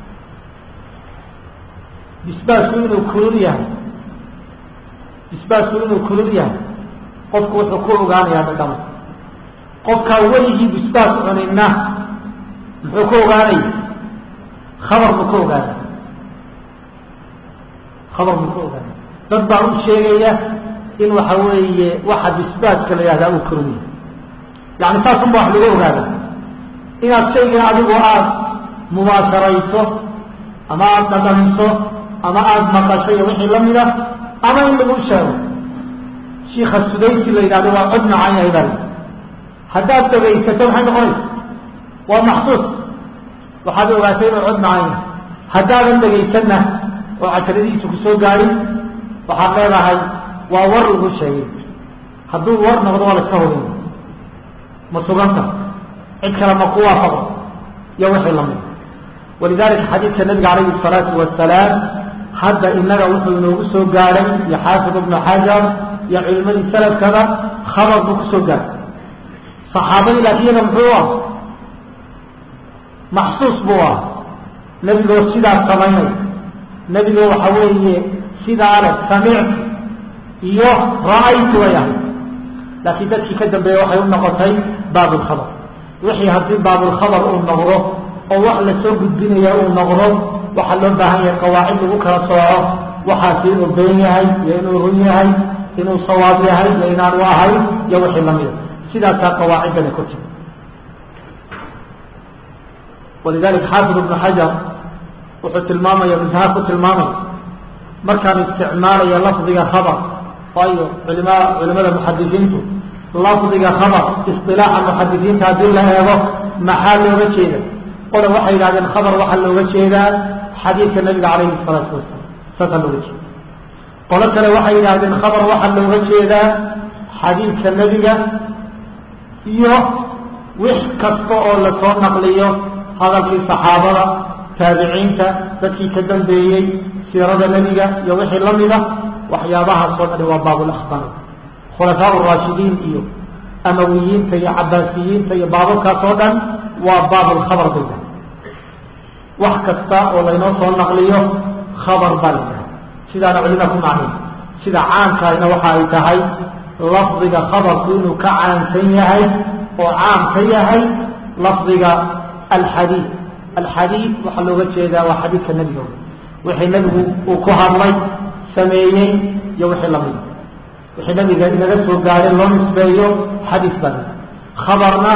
bisbaasku inuu kulul yahay bisbaasku inuu kulul yahay qofku wuxuu ku ogaanayaa dhadhamo qofkaa weligii bisbaas cuninna muxuu ku ogaanaya khabar buu ka ogaanaya khabar buu ka ogaanaya dad baa u sheegaya in waxa weeye waxa bisbaaska la yihahdaa uu kulul yahay yani saasunba wax lagu ogaada inaad shaygan adigu aada mubaasharayso ama aada dhadhamiso ama aada maqasho iyo wixii lamid a ama in lagu sheego shiika sudaysi la yidhahdo waa cod macaan yahay baa haddaad dhagaysato maxay noqonaysa waa maxsuus waxaad ogaatay inuu cod macaan yahay haddaadan dhagaysanna oo cajaladihiisa kusoo gaadhin waxaad leedahay waa war lagu sheegay hadduu war noqdo waa la iska hubin ma suganta cid kale ma ku waafaqo iyo wixii lamid walidalika xadiidka nabiga calayhi الsalaatu wasalaam hadda inaga wuxuu inoogu soo gaadhay iyo xaafid ibnu xajar iyo culimadii salafkada khabar buu kusoo gaadhay saxaabadii laakiin muxuu ah maxsuus buu ah nebigoo sidaas samaynay nebigoo waxa weeye sidaa leh samictu iyo ra-aytu way ahay laakiin dadkii ka dambeeya waxay u noqotay baabulkhabar wixii haddii baabulkhabar uu noqdo oo wax lasoo gudbinaya uu noqdo waxaa loo baahan yahay qawaacid lagu kala sooco waxaasi inuu been yahay iyo inuu run yahay inuu sawaab yahay iyo inaanu ahay iyo wixii lamida sidaasaa qawaaciddani ku timi walidalika xaafid ibnu xajar wuxuu tilmaamaya mintaha ku tilmaamaya markaan isticmaalaya lafdiga khabar waayo culima culimada muxadisiintu lafdiga khabar isilaaxa muxadisiinta haddii la eego maxaa looga jeeda qola waxay yidhahdeen khabar waxaa looga jeedaa xadiidka nabiga calayhi salaatu wasalaam saasaa looga jeeda qolo kale waxay yidhahdeen khabar waxaa looga jeedaa xadiidka nebiga iyo wix kasta oo lasoo naqliyo hadalkii saxaabada taabiciinta dadkii ka dambeeyey siirada nebiga iyo wixii lamida waxyaabahaasoo dhani waa baabulakhbaar khulafaa raashidiin iyo amawiyiinta iyo cabaasiyiinta iyo baababkaas oo dhan waa baabulkhabar bay tahay wax kasta oo laynoo soo naqliyo khabar baa la yidhaha sidaana culimada ku macnay sida caamkaayna waxa ay tahay lafdiga khabarku inuu ka caamsan yahay oo caam ka yahay lafdiga alxadiid alxadiid waxaa looga jeedaa waa xadiidka nebiga wixii nebigu uu ku hadlay sameeyey iyo wixii lamida wixii nabiga inaga soo gaadhay loo nisbeeyo xadiis baa khabarna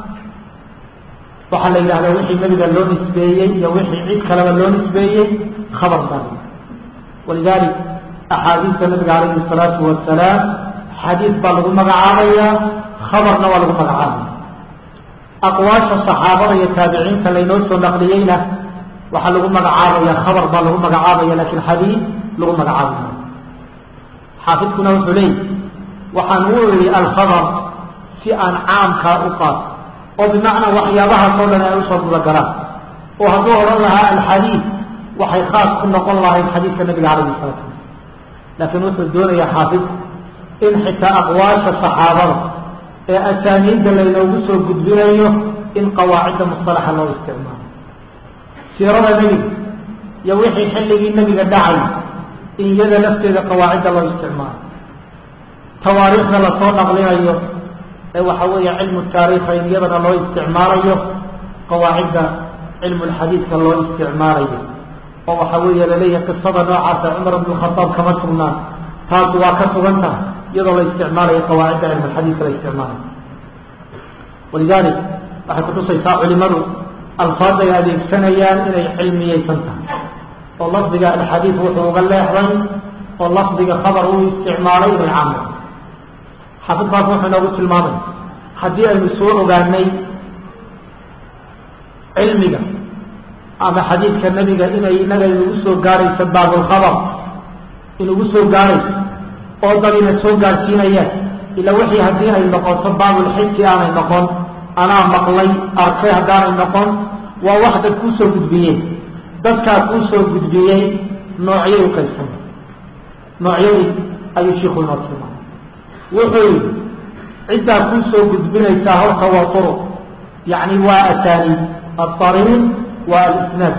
waxaa la yidhahdaa wixii nabiga loo nisbeeyey iyo wixii cid kaleba loo nisbeeyey khabar baa walidalik axaadiista nabiga calayhi الsalaatu wasalaam xadiis baa lagu magacaabaya khabarna waa lagu magacaabaya aqwaasha saxaabada iyo taabiciinta laynoo soo naqliyeyna waxaa lagu magacaabaya khabar baa lagu magacaabaya lakin xadiis lagu magacaabaya xaafidkuna wuxuu leeyay waxaan u iri alkhabar si aan caamkaa u qaato oo bimacnaa waxyaabahaasoo dhan ay usoo gudagalaan oo hadduu odhan lahaa alxadiid waxay khaas ku noqon lahayd xadiidka nabiga calayhi salatu wasalam laakiin wuxuu doonayaa xaafidku in xitaa aqwaasha saxaabada ee asaaniidda laynoogu soo gudbinayo in qawaacidda mustalaxa loo isticmaalo siirada nebiga iyo wixii xilligii nebiga dhacay in iyada lafteeda qawaacidda loo isticmaalo tawaariikhda lasoo naqlinayo ee waxa weeye cilmu taariikha in iyadana loo isticmaalayo qawaacidda cilmu lxadiidka loo isticmaalayo oo waxa weeye laleeyahay qisada noocaasa cumar ibnu khadaab kama sugnaan taas waa ka sugan tahay iyadoo la isticmaalayo qawaacidda cilmu lxadiidka la isticmaalayo walidalik waxay kutusaysaa culimadu alfaad ay adeegsanayaan inay cilmiyeysan tahay oo lafdiga alxadiid wuxuu uga leexday oo lafdiga khabar uu isticmaalay inay caamay xaafidkaas wuxuu inoogu tilmaamay haddii aynu soo ogaanay cilmiga ama xadiidka nebiga inay inaga inugu soo gaarayso baabulkhabar inugu soo gaarayso oo dadina soo gaarsiinayaan ila wixii haddii ay noqoto baabulxisi aanay noqon anaa maqlay arkay haddaanay noqon waa wax dad kuu soo gudbiyeen dadkaa kuu soo gudbiyey noocyay u qaybsamay noocyadii ayuu shiiku inoo tilmaamay wuxuu yihi ciddaa kuu soo gudbinaysaa horta waa turuq yacni waa asaaniid aariiq waa alisnaad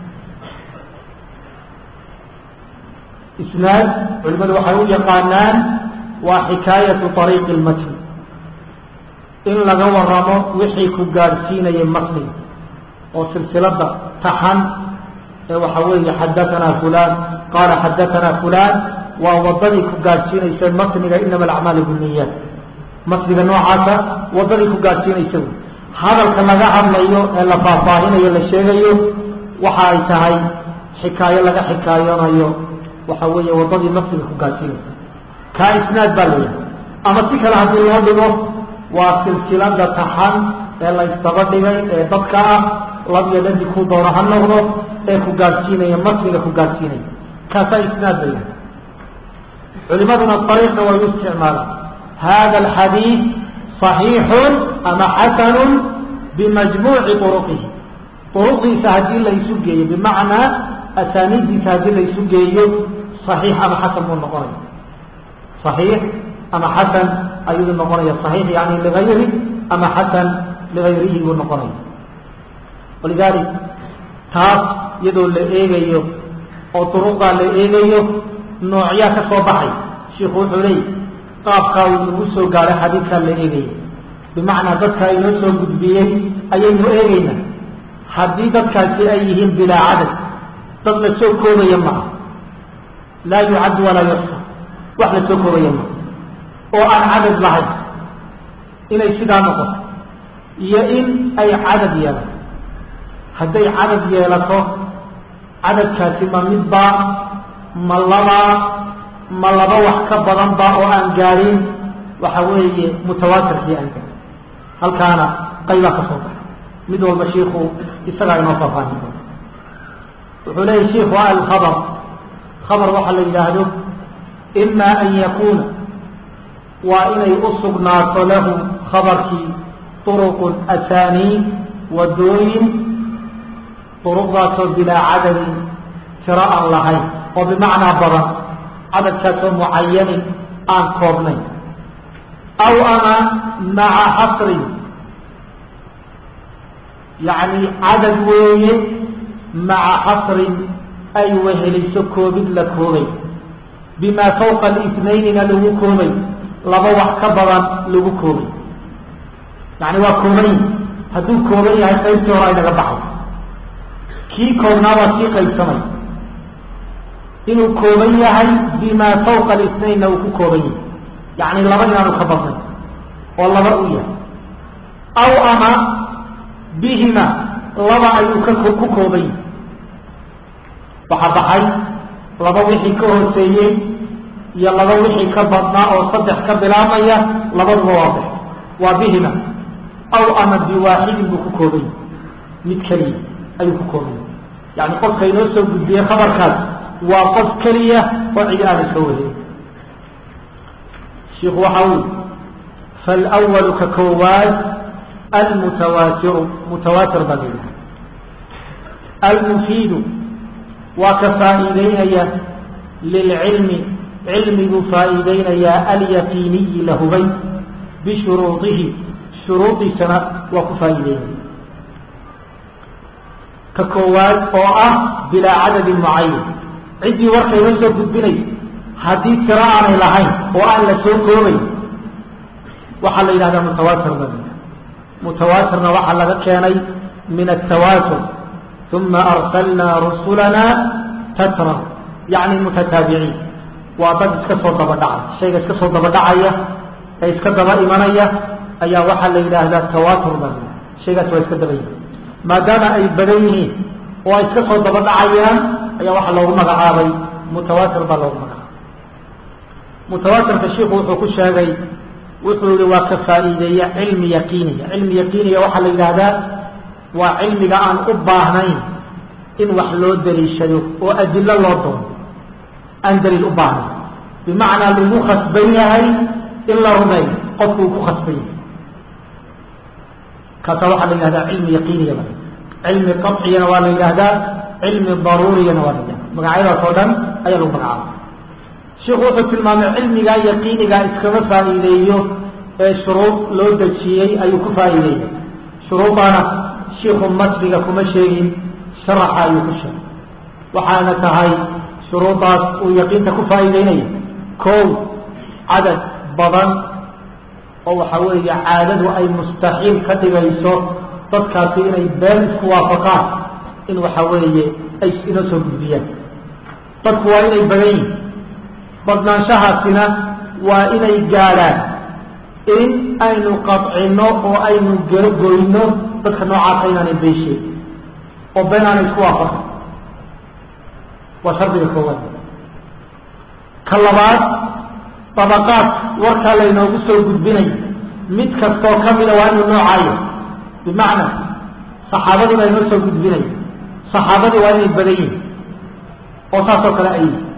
isnaad culimadu waxay u yaqaanaan waa xikaayatu ariiqi lmatni in laga waramo wixii ku gaadhsiinayay matniga oo silsilada taxan ee waxa weeye xadaanaa fulan qaala xadaanaa fulan waa wadadii ku gaadhsiinaysa matniga inama alacmaali biniyaat matniga noocaasa wadadii ku gaadhsiinaysa wy hadalka laga hadlayo ee la faahfaahinayo la sheegayo waxa ay tahay xikaayo laga xikaayoonayo waxa weeye wadadii matniga ku gaadhsiinaysa kaa isnaad baa layahay ama si kale haddii loo dhigo waa silsilada taxan ee la ysdaba dhigay ee dadka ah labiyo dhadi ku doono ha noqdo ee ku gaadhsiinaya matniga ku gaadhsiinaya kaasaa isnaad layahay culimaduna ariiqna way u isticmaalaan hada alxadiid صaxiixun ama xasanun bimajmuuci uruqihi uruqdiisa haddii laysu geeyo bimacnaa asaaniiddiisa haddii laysu geeyo صaxiix ama xasan buu noqonaya صaxiix ama xasan ayuu noqonaya صaxiix yani ligayri ama xasan ligayrihi buu noqonaya walidalik taas iyadoo la eegayo oo duruqdaa la eegayo noocyaa ka soo baxay shiku wuxuu leeyay qaabkaa uu nagu soo gaaray xadiidkaa la eegaya bimacnaa dadkaa inoo soo gudbiyey ayaynu eegayna haddii dadkaasi ay yihiin bilaa cadad dad la soo koobaya maaha laa yucaddu walaa yuxsa wax la soo koobaya maaha oo aan cadad lahayn inay sidaa noqoto iyo in ay cadad yeelato hadday cadad yeelato cadadkaasi ma midbaa ma labaa ma laba wax ka badan ba oo aan gaadhin waxa weeye mutawaatirkii aan gaadhin halkaana qaybaa ka soo baxay mid walba shiiku isagaa inoo faafaahin doona wuxuu leeyahy shiiku alkhabar khabar waxaa la yidhaahdo ima an yakuuna waa inay u sugnaato lahu khabarkii turuqun asaaniid wadooyin duruqdaasoo bilaa cadadin tiro aan lahayn oo bimacnaa badan cadadkaasoo mucayanin aan koobnayn aw ama maca xasrin yacni cadad weeye maca xasrin ay weheliso koobid la koobay bimaa fawqa alisnaynina lagu koobay laba wax ka badan lagu koobay yacni waa kooban hadduu kooban yahay qaybtii hore ay naga baxay kii koobnaa waa sii qaybsamay inuu kooban yahay bimaa fawqa alisnaynna uu ku kooban yahay yacni laba inaanu ka badnay oo laba u yahay aw ama bihima laba ayuu ka ku kooban yahay waxaa baxay laba wixii ka hooseeyey iyo laba wixii ka badnaa oo saddex ka bilaabmaya labaduba waa bax waa bihima aw ama biwaaxidin buu ku kooban yahay mid keliya ayuu ku kooban yahay yani qofka inoo soo gudbiyey khabarkaas waa qof keliya oo cidi aana soo warin shiku waxa ui falwalu ka koowaad almutawaatiru mutawaatir baa layidhaha almufiidu waa ka faa'iideynaya lilcilmi cilmiguu faa'iideynayaa alyaqiiniyi la hubay bishuruudihi shuruudiisana waa ku faa'iideynaya ka koowaad oo ah bilaa cadadin mucayan ciddii warka inoo soo gudbinaysa haddii tiro aanay lahayn oo aan la soo koobay waxaa la yidhahdaa mutawaatir ba mutawaatirna waxaa laga keenay min atawaatur uma arsalnaa rusulana tatra yacni mutataabiciin waa dad iska soo daba dhacay shayga iska soo daba dhacaya ee iska daba imanaya ayaa waxaa la yidhaahdaa tawaatur ba shaygaas waa iska daba yihin maadaama ay badan yihiin oo ay iska soo daba dhacayaan ayaa waxaa loogu magacaabay mutawaatir baa loogu magacaabay mutawaatirka shiiku wuxuu ku sheegay wuxuu yihi waa ka faa'iideeya cilmi yaqiiniya cilmi yaqiiniya waxaa la yidhaahdaa waa cilmiga aan u baahnayn in wax loo daliishado oo adilo loo doono aan daliil u baahnayn bimacnaa lagu khasban yahay in la rumeeyo qofku uu ku khasban yahay kaasa waxaa la yidhahdaa cilmi yaqiiniya ba cilmi qaciyana waa la yidhaahdaa cilmi daruuriyana waa la yidhahda magacyadaas oo dhan ayaa lagu magacaabay shiku wuxuu tilmaamay cilmigaa yaqiinigaa iskama faa'iideeyo ee shuruud loo dejiyey ayuu ku faa'iideeyay shuruuddaana shiku masriga kuma sheegin sharaxa ayuu ku sheegay waxaana tahay shuruuddaas uu yaqiinta ku faa'iideynaya kow cadad badan oo waxa weeye caadadu ay mustaxiil ka dhigayso dadkaasi inay been isku waafaqaan in waxa weeye ay inoo soo gudbiyaan dadku waa inay badan yihin badnaanshahaasina waa inay gaadhaan in aynu qadcino oo aynu gerogoyno dadka noocaasa inaanay beesheen oo been aanay isku waafaqan waa shardiga koowaad ka labaad dabaqaad warkaa laynoogu soo gudbinayo mid kastoo kamida waa inuu noocaayo bimacnaa saxaabadii baa inoo soo gudbinaya saxaabadii waa inay badan yihin oo saasoo kale ay yihin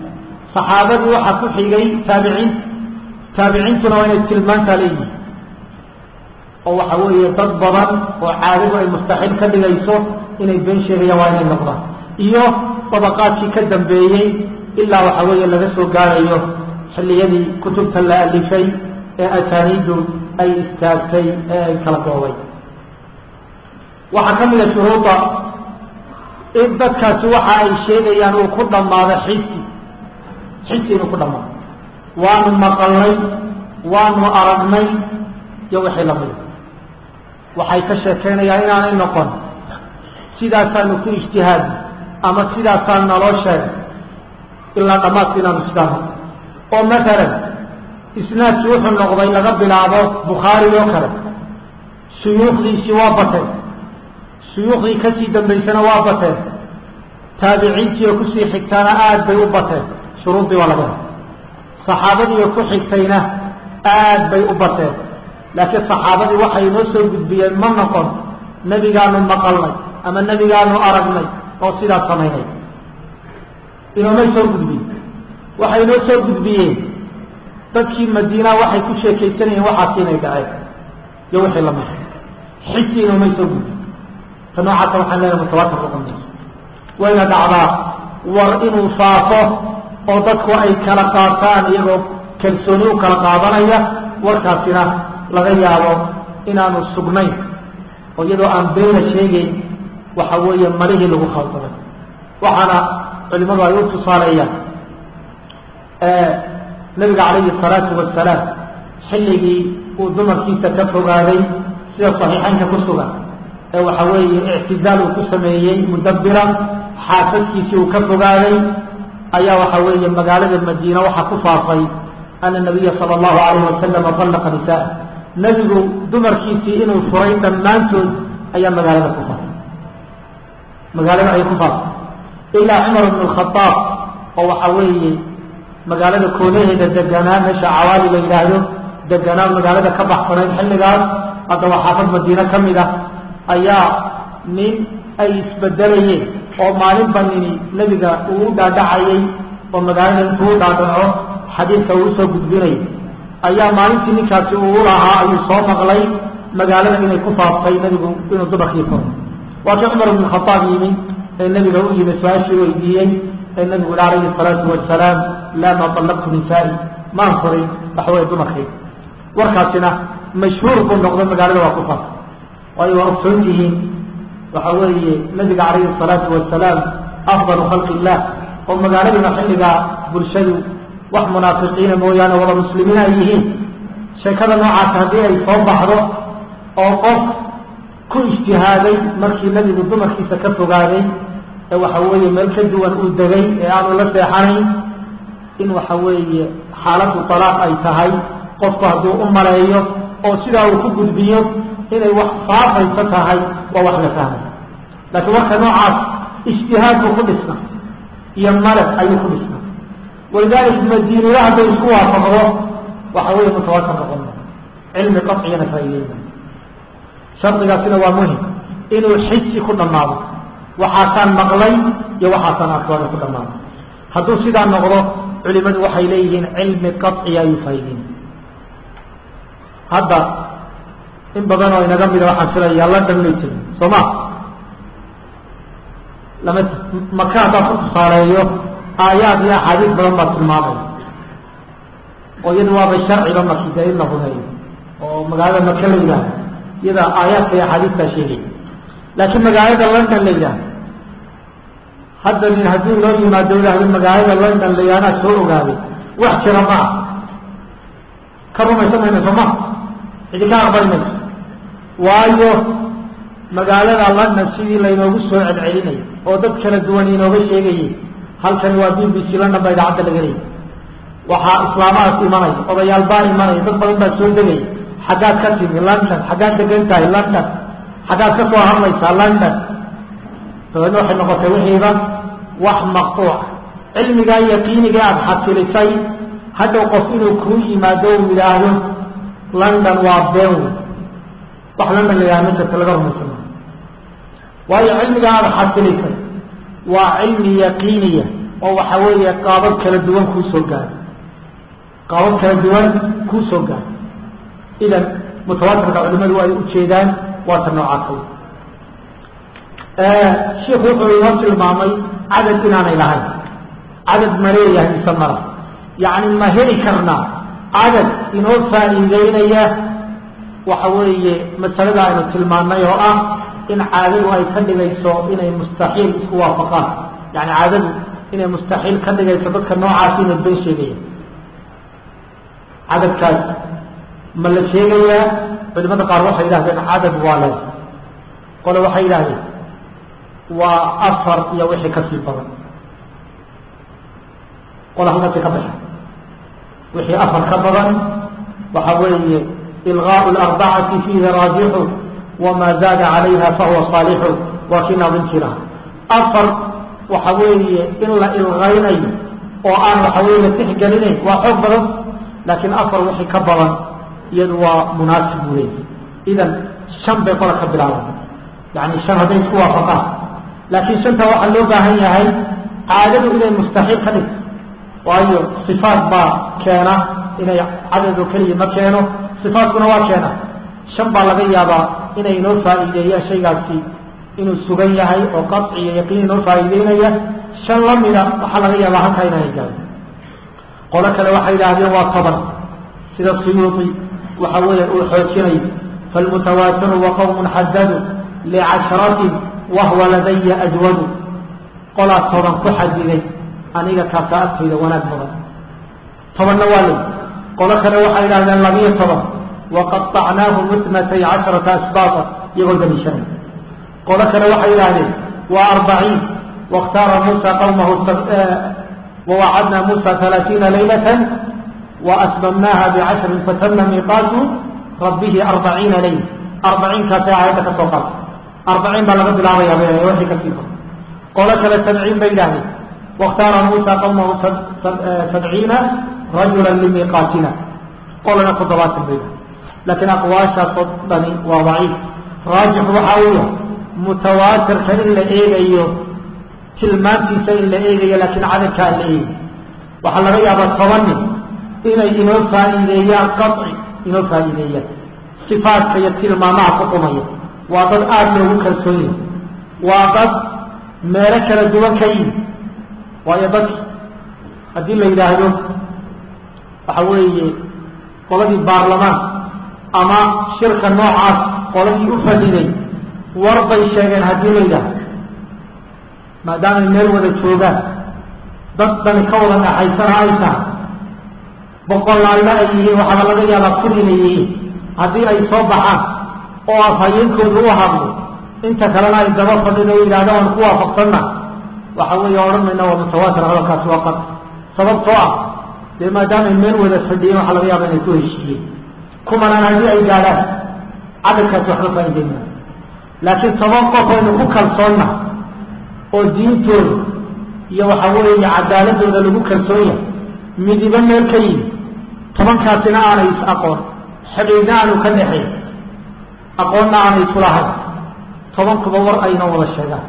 saxaabadii waxaa ku xigay taabiciinta taabiciintuna waa inay tilmaantaa leeyihin oo waxa weeye dad badan oo caadadu ay mustaxiil ka dhigayso inay been sheegayaan waa inay noqdaan iyo dabaqaadkii ka dambeeyey ilaa waxa weeye laga soo gaarayo xilliyadii kutubta la alifay ee asaaniiddu ay istaagtay ee ay kala goobay waxaa ka mid a shuruuda in dadkaasi waxa ay sheegayaan uu ku dhammaado xisi xisi inuu ku dhammaado waanu maqalnay waanu aragnay iyo wixii lamida waxay ka sheekeynayaan inaanay noqon sidaasaanu ku ijtihaadi ama sidaasaa naloo sheegay ilaa dhammaadka inaanu sidaa noqon oo matalan isnaadki wuxuu noqday laga bilaabo bukhaari oo kale suyuukhdiisii waa bateen suyuukhdii kasii dambaysana waa bateen taabiciintii oo kusii xigtaana aada bay u bateen shuruuddii waa laga saxaabadii oo ku xigtayna aad bay u bateen laakiin saxaabadii waxay inoo soo gudbiyeen ma noqon nebigaanu maqalnay ama nebigaanu aragnay oo sidaas samaynay inoomay soo gudbiyen waxay inoo soo gudbiyeen dadkii madiina waxay ku sheekaysanayeen waxaasi inay dhaceen iyo wixii lamid xisi inoomay soo gudbiyen ta noocaasa waxaan leenahay mutawatir noqon mayso wayna dhacdaa war inuu faafo oo dadku ay kala qaataan iyagoo kalsooni u kala qaadanaya warkaasina laga yaabo inaanu sugnayn oo iyadoo aan beena sheegeyn waxa weeye malihii lagu khaldamay waxaana culimadu ay u tusaaleeyaan nabiga calayhi salaatu wasalaam xilligii uu dumarkiisa ka fogaaday sida saxiixaynka ku sugan ee waxa weeye ictidaal uu ku sameeyey mudabira xaasaskiisii uu ka fogaaday ayaa waxa weeye magaalada madiina waxaa ku faafay ana nabiya sala allahu alayhi wasalama dallaqa nisaa nebigu dumarkiisii inuu furay dhammaantood ayaa magaalada ku faafay magaalada ayay ku faafay ilaa cumar bn alkhadaab oo waxa weeye magaalada koonaheeda deganaa meesha cawaali la yidhaahdo deganaa magaalada ka baxsanayd xilligaas haddaba xaafad madiine ka mid ah ayaa nin ay isbedelayeen oo maalinba nini nebiga uu u dhaadhacayay oo magaalada intuu u dhaadhaco xadiidka uu usoo gudbinayay ayaa maalintii ninkaasi uu lahaa ayuu soo maqlay magaalada inay ku faaftay nebigu inuu dumarkii furo waa kii cumar ibn khadaab yimi ee nebiga u yimi su-aashii weydiiyey ee nebigu yihi calayhi salaatu wasalaam laa ma allaqtu nisaai maan furin waxaweye dumarkay warkaasina mashhuur buu noqdo magaalada waa ku faaftay waayo waa ogsoon yihiin waxa weeye nabiga calayhi salaatu wasalaam afdalu khalqi illah oo magaaladuna xilligaa bulshadu wax munaafiqiina mooyaane wada muslimiin ay yihiin sheekada noocaas haddii ay soo baxdo oo qof ku ijtihaaday markii nebigu dumarkiisa ka fogaaday ee waxa weeye meel ka duwan uu degay ee aanu la seexanayn in waxa weeye xaaladu talaaq ay tahay qofku hadduu u maleeyo oo sidaa uu ku gudbiyo inay wax faafayso tahay waa wax la fahmay laakiin warka noocaas ijtihaad buu ku dhisna iyo malad ayuu ku dhisna walidalik madiinada hadday isku waafaqdo waxa weeye mutawatir noqon cilmi qaciyana faa'iideyna shardigaasina waa muhim inuu xisi ku dhammaado waxaasaan maqlay iyo waxaasaan arkooda ku dhammaado hadduu sidaa noqdo culimadu waxay leeyihiin cilmi qaciya ayuu faa'iideynay hadda in badan oo inaga mida waxaan filaya london may jirin soo ma lama maka haddaa ku tusaaleeyo aayaad iyo axaadiis badan baa tilmaamay oo iyada waaba sharciba makida in la rumeeyo oo magaalada maka la yidhaahdo iyada aayaadka iyo axaadiistaa sheegay laakiin magaalada london la yidhaahdo hadda nin haddii loo yimaado yidhaahdo magaalada london la yidhahdaa soo ogaaday wax jira ma ah ka rumaysan mayna soo ma cidi ka aqbali mayso waayo magaalada london sidii laynoogu soo celcelinay oo dad kala duwan inooga sheegayay halkani waa b b c london baa idaacadda laga leeyay waxaa islaamahaas imanay odayaal baa imanaya dad badan baa soo degaya xaggaad ka timi london xaggaad degan tahay london xaggaad ka soo hadlaysaa london dabeedna waxay noqotay wixiiba wax maqtuuc cilmigaa yaqiiniga aada xasilisay hadhow qof inuu kuu yimaado uu yidhaahdo london waa been wax london la yidhahdo ma jirta laga rumaysan waayo cilmigaa aada xasilisay waa cilmi yaqiiniya oo waxa weeye qaabab kala duwan kuu soo gaaro qaabab kala duwan kuu soo gaaro idan mutawaatirka culimadu ay ujeedaan waa ta noocaasa shiku wuxuu inoo tilmaamay cadad inaanay lahayn cadad ma leeyahay mise mara yacni ma heli karnaa cadad inoo faa'iideynaya waxa weeye masalada aynu tilmaanay oo ah in caadadu ay ka dhigayso inay mustaxiil isku waafaqaan yani caadadu inay mustaxiil ka dhigayso dadka noocaasi inay been sheegaya cadadkaas ma la sheegayaa culimada qaar waxay yidhahdeen cadad waa le qole waxay yidhahdeen waa afar iyo wixii kasii badan qola halkaasi ka baxa wixii afar ka badan waxa weeye ilgaau larbacati fiihi raajixu wamaa zaada calayha fahuwa saalixu waa kii naadintii laha afar waxa weeye in la ilgaynayo oo aan waxa weye la tixgelinayn waa xoog badan laakiin afar wixii ka badan iyadu waa munaasib buu leeyay idan shan bay qola ka bilaaban yani shan hadday isku waafaqaan laakiin shanta waxaa loo baahan yahay caadadu inay mustaxiil ka dhigto waayo sifaat baa keena inay cadado keliya ma keeno sifaatkuna waa keena shan baa laga yaabaa inay inoo faa'iideeyaan shaygaasi inuu sugan yahay oo qaci iyo yaqiin inoo faa'iideynaya shan lamida waxaa laga yaabaa halkaa inaanay garin qolo kale waxay yidhaahdeen waa toban sida suyuuti waxa weeya uu xoojinayo falmutawaatiru wa qowmun xadadu licashratin wahwa ladaya ajwadu qolaa toban ku xadiday aniga kaasa agtayda wanaag badan tobanna waa ley qolo kale waxay yidhahdeen labiyo toban waqaطacnaahu mitnatay casharata asbaata iyagoo daliishanay qolo kale waxay yidhahdeen waa arbaciin waاkhtaara muusa qawmahu wawacadnaa muusa halaaiina laylata waasbamnaaha bicashrin fatama miiqaatu rabbihi arbaciina layl arbaciinkaasay aayadda ka soo qaatay arbaciin baa laga bilaabaya wixii kasii ba qolo kale sabciin bay yidhahdeen waاkhtaara muusa qawmahu sabciina rajula limiiqaatina qolana toddobaatan bay yidhahdeen laakiin aqwaashaasoo dhani waa daciif raajix waxaa weya mutawaatirka in la eegayo tilmaantiisa in la eegayo laakiin cadadka aan la eegayo waxaa laga yaabaa toban nin inay inoo faa'iideeyaan qaci inoo faa'iideeyaan sifaadka iyo tilmaamaha ku qumaya waa dad aada loogu kalsoon yahay waa dad meelo kala duwan ka yimi waayo dadki haddii la yidhaahdo waxa weeye qoladii baarlamaan ama shirka noocaas qoladii u fadhiday war bay sheegeen haddii la yidhaahdo maadaamay meel wada joogaan dad dani ka wada dhaxaysana ay tahay boqolaalna ay yihiin waxaaba laga yaabaa kun inay yihiin haddii ay soo baxaan oo afhayeenkooda u hadlo inta kalena ay daba fadhido o yidhahda aan ku waafaqsanna waxa weeye odhan mayna waa mutawaatir hadalkaasi waa qad sababtoo ah dee maadaamay meel wada fadhiyeen waxaa laga yaaba inay ku heshiiyeen kumanaan haddii ay gaadhaan cadadkaasi waxba faa'iideyna laakiin toban qof aynu ku kalsoonna oo diintooda iyo waxa weeye cadaaladooda lagu kalsoon yahay midibo meel ka yimi tobankaasina aanay is aqoon xidhiidna aanu ka dhexayn aqoonna aanay isulahayn tobankuba war ayna wada sheegaan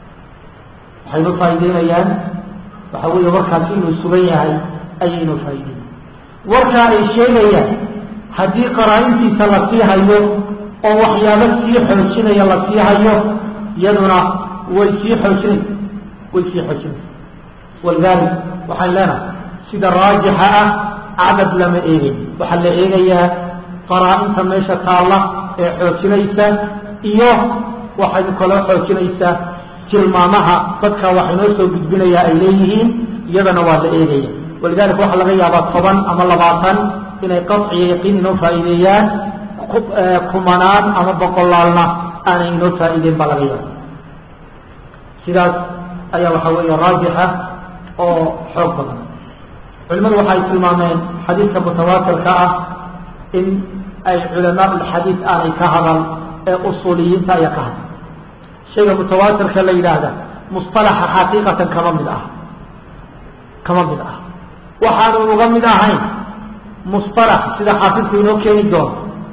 waxaynu faa'iideynayaan waxa weeye warkaasi inuu sugan yahay ayaynu faa'iideyna warkaa ay sheegayaan haddii qaraa-intiisa la sii hayo oo waxyaabo sii xoojinaya la sii hayo iyaduna way sii xoojinaysa way sii xoojinaysa walidalik waxaan leenahay sida raajixa ah cadad lama eegay waxaa la eegayaa qaraa-inta meesha taalla ee xoojinaysa iyo waxay kaloo xoojinaysaa tilmaamaha dadka wax inoo soo gudbinaya ay leeyihiin iyadana waa la eegaya walidalika waxaa laga yaabaa toban ama labaatan inay qaciyo yaqiin inoo faa'iideeyaan kumanaan ama boqolaalna aanay inoo faa'iideyn baa laga yaaba sidaas ayaa waxaa weeye raajixa oo xoog badan culimadu waxay tilmaameen xadiidka mutawaatirka ah in ay culamaa ulxadiid aanay ka hadal ee usuuliyiinta ayaa ka hadal shayga mutawaatirka la yidhaahda musطalaxa xaqiiqatan kama mid ah kama mid ah waxaanu uga mid ahayn musطalax sida xaafidku inoo keeni doono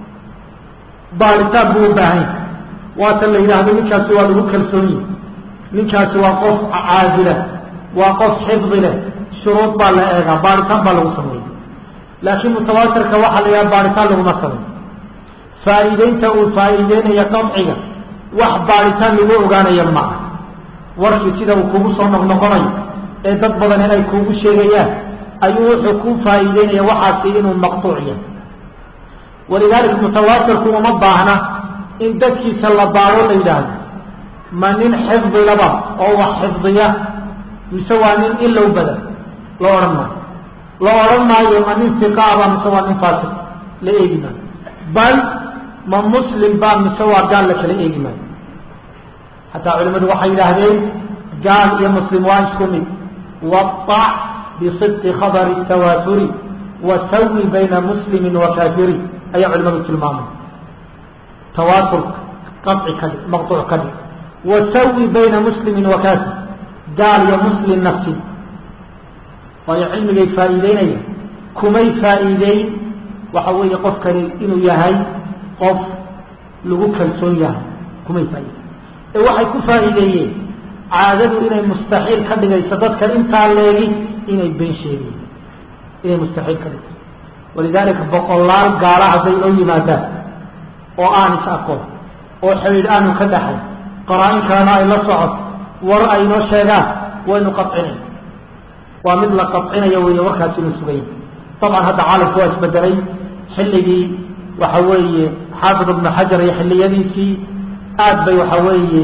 baaritaan buu u baahanya waatan la yidhaahdo ninkaasi waa lagu kalsoon yihi ninkaasi waa qof caadila waa qof xifdi leh shuruud baa la eegaa baaritaan baa lagu sameeya laakiin mutawaatirka waxaa la yidhaha baaritaan laguma sameyo faa'iideynta uu faa'iideynaya qadciga wax baaritaan lagu ogaanaya ma ah warkii sida uu kugu soo noqnoqonayo ee dad badan ay kuugu sheegayaan ayuu wuxuu ku faa'iideynaya waxaasi inuu maqtuuc yahay walidaalika mutawaatirku uma baahna in dadkiisa la baaro la yidhaahdo ma nin xifdilaba oo wax xifdiya mise waa nin ilow badan la odhan maayo la odhan maayo ma nin siqaaba mise waa nin faasiq la eegi maayo bal ma muslim ba mise waa gaal la kala eegi maayo xataa culimadu waxay yidhaahdeen gaal iyo muslim waa isku mid wadac bisidqi khabari tawaaturi wasawi bayna muslimi wa kaafiri ayaa culimadu tilmaamay tawaaturka qaci ka dhig maqtuuc ka dhig wasawi bayna muslimin wa kaafir gaal iyo muslim nafsi waayo cilmigay faa'iideynaya kumay faa'iideyn waxa weeye qofkani inuu yahay qof lagu kalsoon yahay kumay faa'ideyn ee waxay ku faa'iideeyeen caadadu inay mustaxiil ka dhigayso dadka intaa leegi inay been sheegayen inay mustaxiil ka dhigayso walidaalika boqolaal gaala hadday noo yimaadaan oo aan is aqoon oo xidhiidh aanu ka dhaxay qaraa-in kalena ay la socoto war ay noo sheegaan waynu qadcinay waa mid la qadcinayo weeye warkaasi inu sugaya dabcan hadda caalamku waa isbedelay xilligii waxa weeye xaafid ibnu xajar iyo xilliyadiisii aad bay waxa weeye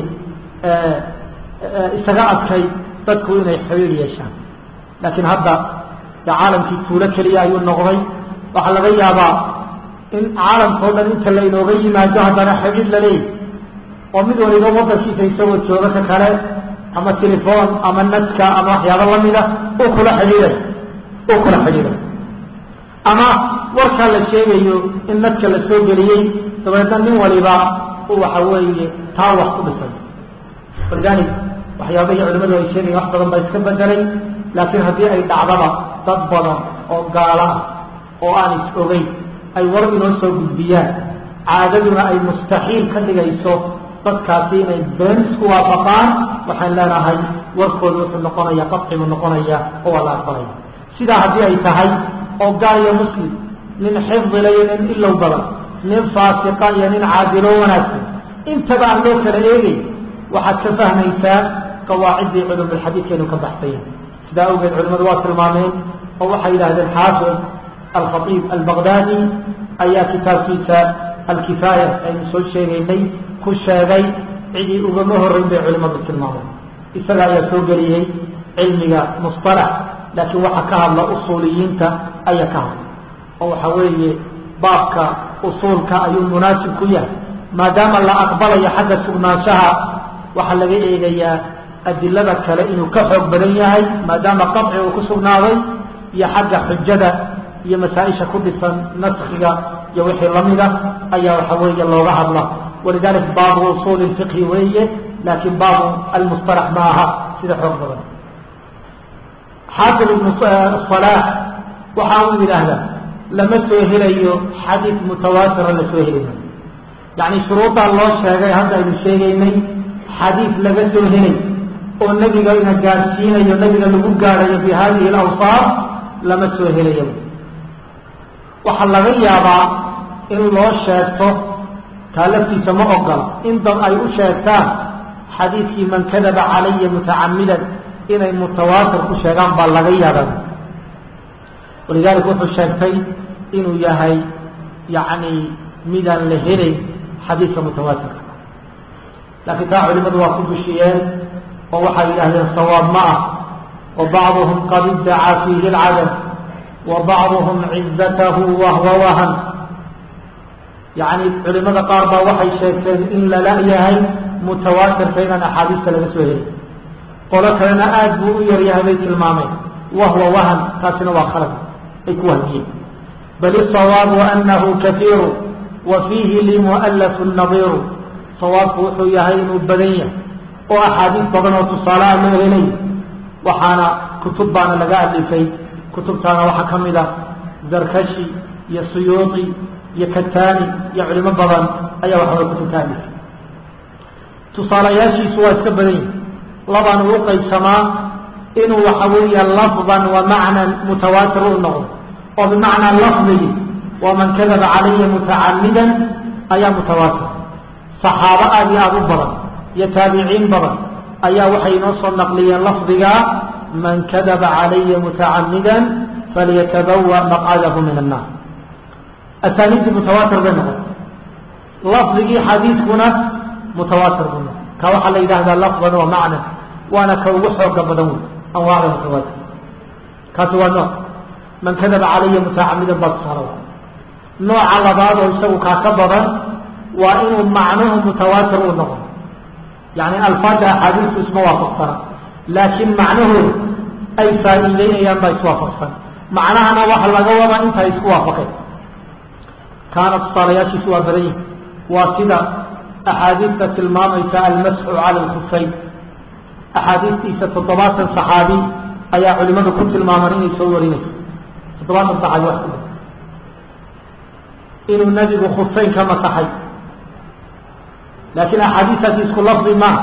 isaga adkay dadku inay xiriir yeeshaan laakiin hadda de caalamkii tuulo keliya ayuu noqday waxaa laga yaabaa in caalamka o dhan inta laynooga yimaado haddana xidhiid la leeyahy oo mid waliba wadankiisa isagoo jooga ka kale ama telefoon ama naska ama waxyaabo lamida uu kula xidhiiday uu kula xidhiiday ama warkaa la sheegayo in nadka la soo geliyey dabeedna nin waliba uu waxa weeye taa wax ku dhisay walidalik waxyaabahii culimadu ay sheegayen wax badan baa iska bedelay laakiin haddii ay dhacdaba dad badan oo gaala ah oo aan is ogeyn ay war inoo soo gudbiyaan caadaduna ay mustaxiil ka dhigayso dadkaasi inay been isku waafaqaan waxaan leenahay warkooda wuxuu noqonaya qadcibu noqonaya oo waa la aqbalaya sidaa haddii ay tahay oo gaal iyo muslim nin xifdila iyo nin ilow badan nin faasiqa iyo nin caadilo wanaagsan intaba aan loo kala eegay waxaad ka fahmaysaa qawaaciddii culumulxadiidkaynu ka baxsayen sidaa awgeed culimadu waa tilmaameen oo waxay yidhahdeen xaafid alkhaiib albaqdaadi ayaa kitaabkiisa alkifaaya aynu soo sheegaynay ku sheegay cidii ugama horreyn bay culimadu tilmaameen isaga ayaa soo geliyey cilmiga musطalax laakiin waxa ka hadla usuuliyiinta ayaa ka hadla oo waxa weeye baabka usuulka ayuu munaasib ku yahay maadaama la aqbalayo xagga sugnaanshaha waxaa laga eegayaa adilada kale inuu ka xoog badan yahay maadaama qaci uu ku sugnaaday iyo xagga xujada iyo masaa-isha ku dhisan naskiga iyo wixii lamida ayaa waxa weeye looga hadla walidalik baabu usuuli fiqhi weeye laakiin baabu almusطalax ma aha sida xoog badan xaafid ibnu salaax waxa uu yidhaahdaa lama soo helayo xadiid mutawaatira la soo heli maayo yacni shuruuddaa loo sheegay hadda aynu sheegaynay xadiid laga soo helay oo nebiga ina gaadhsiinayo nebiga lagu gaadhayo bi hadihi alawsaaf lama soo helayo waxaa laga yaabaa in loo sheegto taa laftiisa ma ogola in dad ay u sheegtaan xadiidkii man kadaba calaya mutacamidan inay mutawaatir ku sheegaan baa laga yaabaa walidaalika wuxuu sheegtay inuu yahay yacni midaan la helayn xadiidka mutawaatirka laakiin taa culimadu waa ku bushiyeen oo waxay yidhahdeen sawaab ma ah wa bacduhum qad iddacaa fiihi alcadam wa bacduhum cizatahu wahwa wahan yacni culimada qaar baa waxay sheegteen in lala yahay mutawaatirka inaan axaadiista laga soo helin qolo kalena aada buu u yaryahay bay tilmaameen wahwa wahan taasina waa khalad ay ku wahmiyeen bal isawaabu anahu kaiiru wa fiihi limu'alafu nadiiru sawaabku wuxuu yahay inuu badan yahay oo axaadiis badan oo tusaalaha loo helay waxaana kutub baana laga alifay kutubtaana waxaa ka mid ah zarkashi iyo suyuuti iyo katani iyo culimo badan ayaa waxaway kutubka alifay tusaalayaashiisu waa iska badan yahay labaan uu qaybsamaa inuu waxa weeya lafdan wa macnan mutawaatir u noqdo oo bimacnaa lafdigi waa man kadaba calaya mutacamidan ayaa mutawaatir saxaabo aada iyo aada u badan iyo taabiciin badan ayaa waxay inoo soo naqliyeen lafdiga man kadaba calaya mutacamidan falyatabawa maqcadahu min annaar asaaniidii mutawaatir bay noqotay lafdigii xadiidkuna mutawaatir buu noqotay ka waxaa la yidhahdaa lafdan wa macna waana ka ugu xooga badan wey anwaacda mutawaatir kaasi waa nooc man kadaba calaya mutacamidan baa tusaala nooca labaad oo isagu kaa ka badan waa inuu macnuhu mutawaatir uu noqdo yani alfaada axaadiistu isma waafaqsana laakiin macnahooda ay faa'iideynayaan baa iswaafaqsan macnahana waxa laga wadaa intaa isku waafaqeen kaana tusaalayaashiisu waa badan yihin waa sida axaadiista tilmaamaysa almasxu cala alkufayn axaadiistiisa toddobaatan saxaabi ayaa culimadu ku tilmaaman inay soo warinayso toddobaatan saxaabi wax ku inuu nabigu kufayn ka masaxay laakiin axaadiistaasi isku lafdi maaha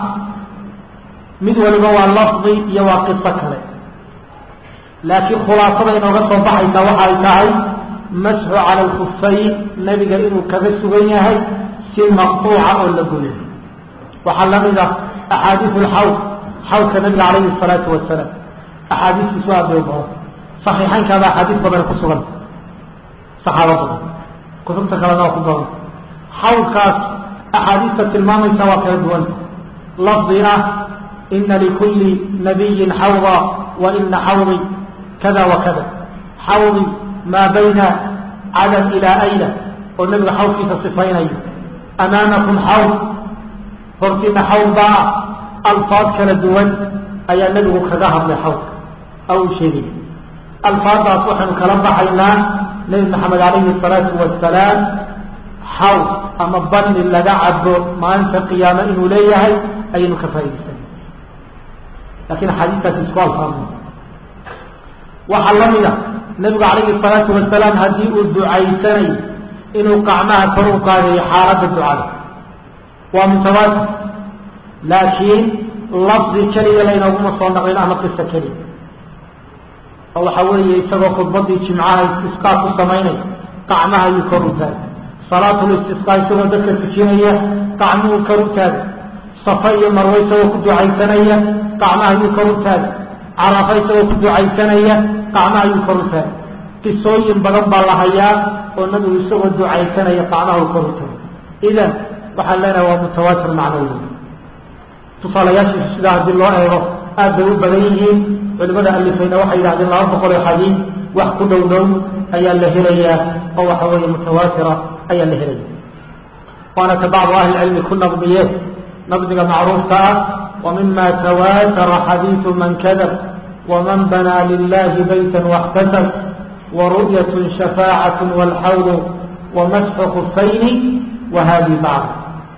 mid waliba waa lafdi iyo waa qiso kale laakiin khulaasada inooga soo baxaysa waxa ay tahay masxu cala alkufayn nebiga inuu kaga sugan yahay si maqtuuca oo la goyo waxaa lamid ah axaadiisu lxawd xawdka nabiga calayhi salaatu wasalaam axaadiistiisu aad bay u badan saxiixaynkaaba axaadiis badan ku sugan saxaabo badan kutubta kalena waa ku badan xawdkaas axaadiista tilmaamaysa waa kala duwan lafdi ah ina likulli nabiyin xawda wa ina xawdi kada wa kada xawdi maa bayna cadan ilaa ayla oo nebiga xawdkiisa sifaynayo amaamakum xawd hortiina xawd baa ah alfaad kala duwan ayaa nebigu kaga hadlay xawdka oo uu sheegay alfaadaas waxaynu kala baxaynaa nebi maxamed calayhi salaatu wasalaam xawd ama banni laga cabo maalinta qiyaame inuu leeyahay ayaynu ka faa'idaysana lakin axaadiistaasi isku alfaadna waxaa la mid a nebigu calayhi salaatu wasalaam haddii uu ducaysanayo inuu qacmaha kor u qaadayo xaaladda ducada waa mutawaatir laakiin lafdi keliya laynooguma soo naqlin ama qiso keliya oo waxa weeye isagoo khudbadii jimcaha istisqaa ku samaynaya qacmaha ayuu kor u taagay salaatul istisqaa isagoo dadka tujinaya qacmuhu kor u taagay safa iyo marwe isagoo ku ducaysanaya qacmaha ayuu kor u taagay carafa isagoo ku ducaysanaya qacmaha ayuu kor u taagay qisooyin badan baa la hayaa oo nabigu isagoo ducaysanaya qacmaha u kor u taagay idan waxaan leenahay waa mutawaatir macnawi tusaalayaashiisu sidaa haddii loo eego aad bay u badan yihiin culimada alifayna waxay yidhahdeen laba boqol oo xadiid wax ku dhow dhow ayaa la helayaa oo waxa weeye mutawaatira ayaa la helaya waana ka bacdu ahlicilmi ku naqdiye naqdiga macruufka ah wa mima tawaatara xadiidu man kadab waman banaa lilahi bayta waxtasab waru'yat shafaacat wاlxawd wamasxu kufayni wahadi bacd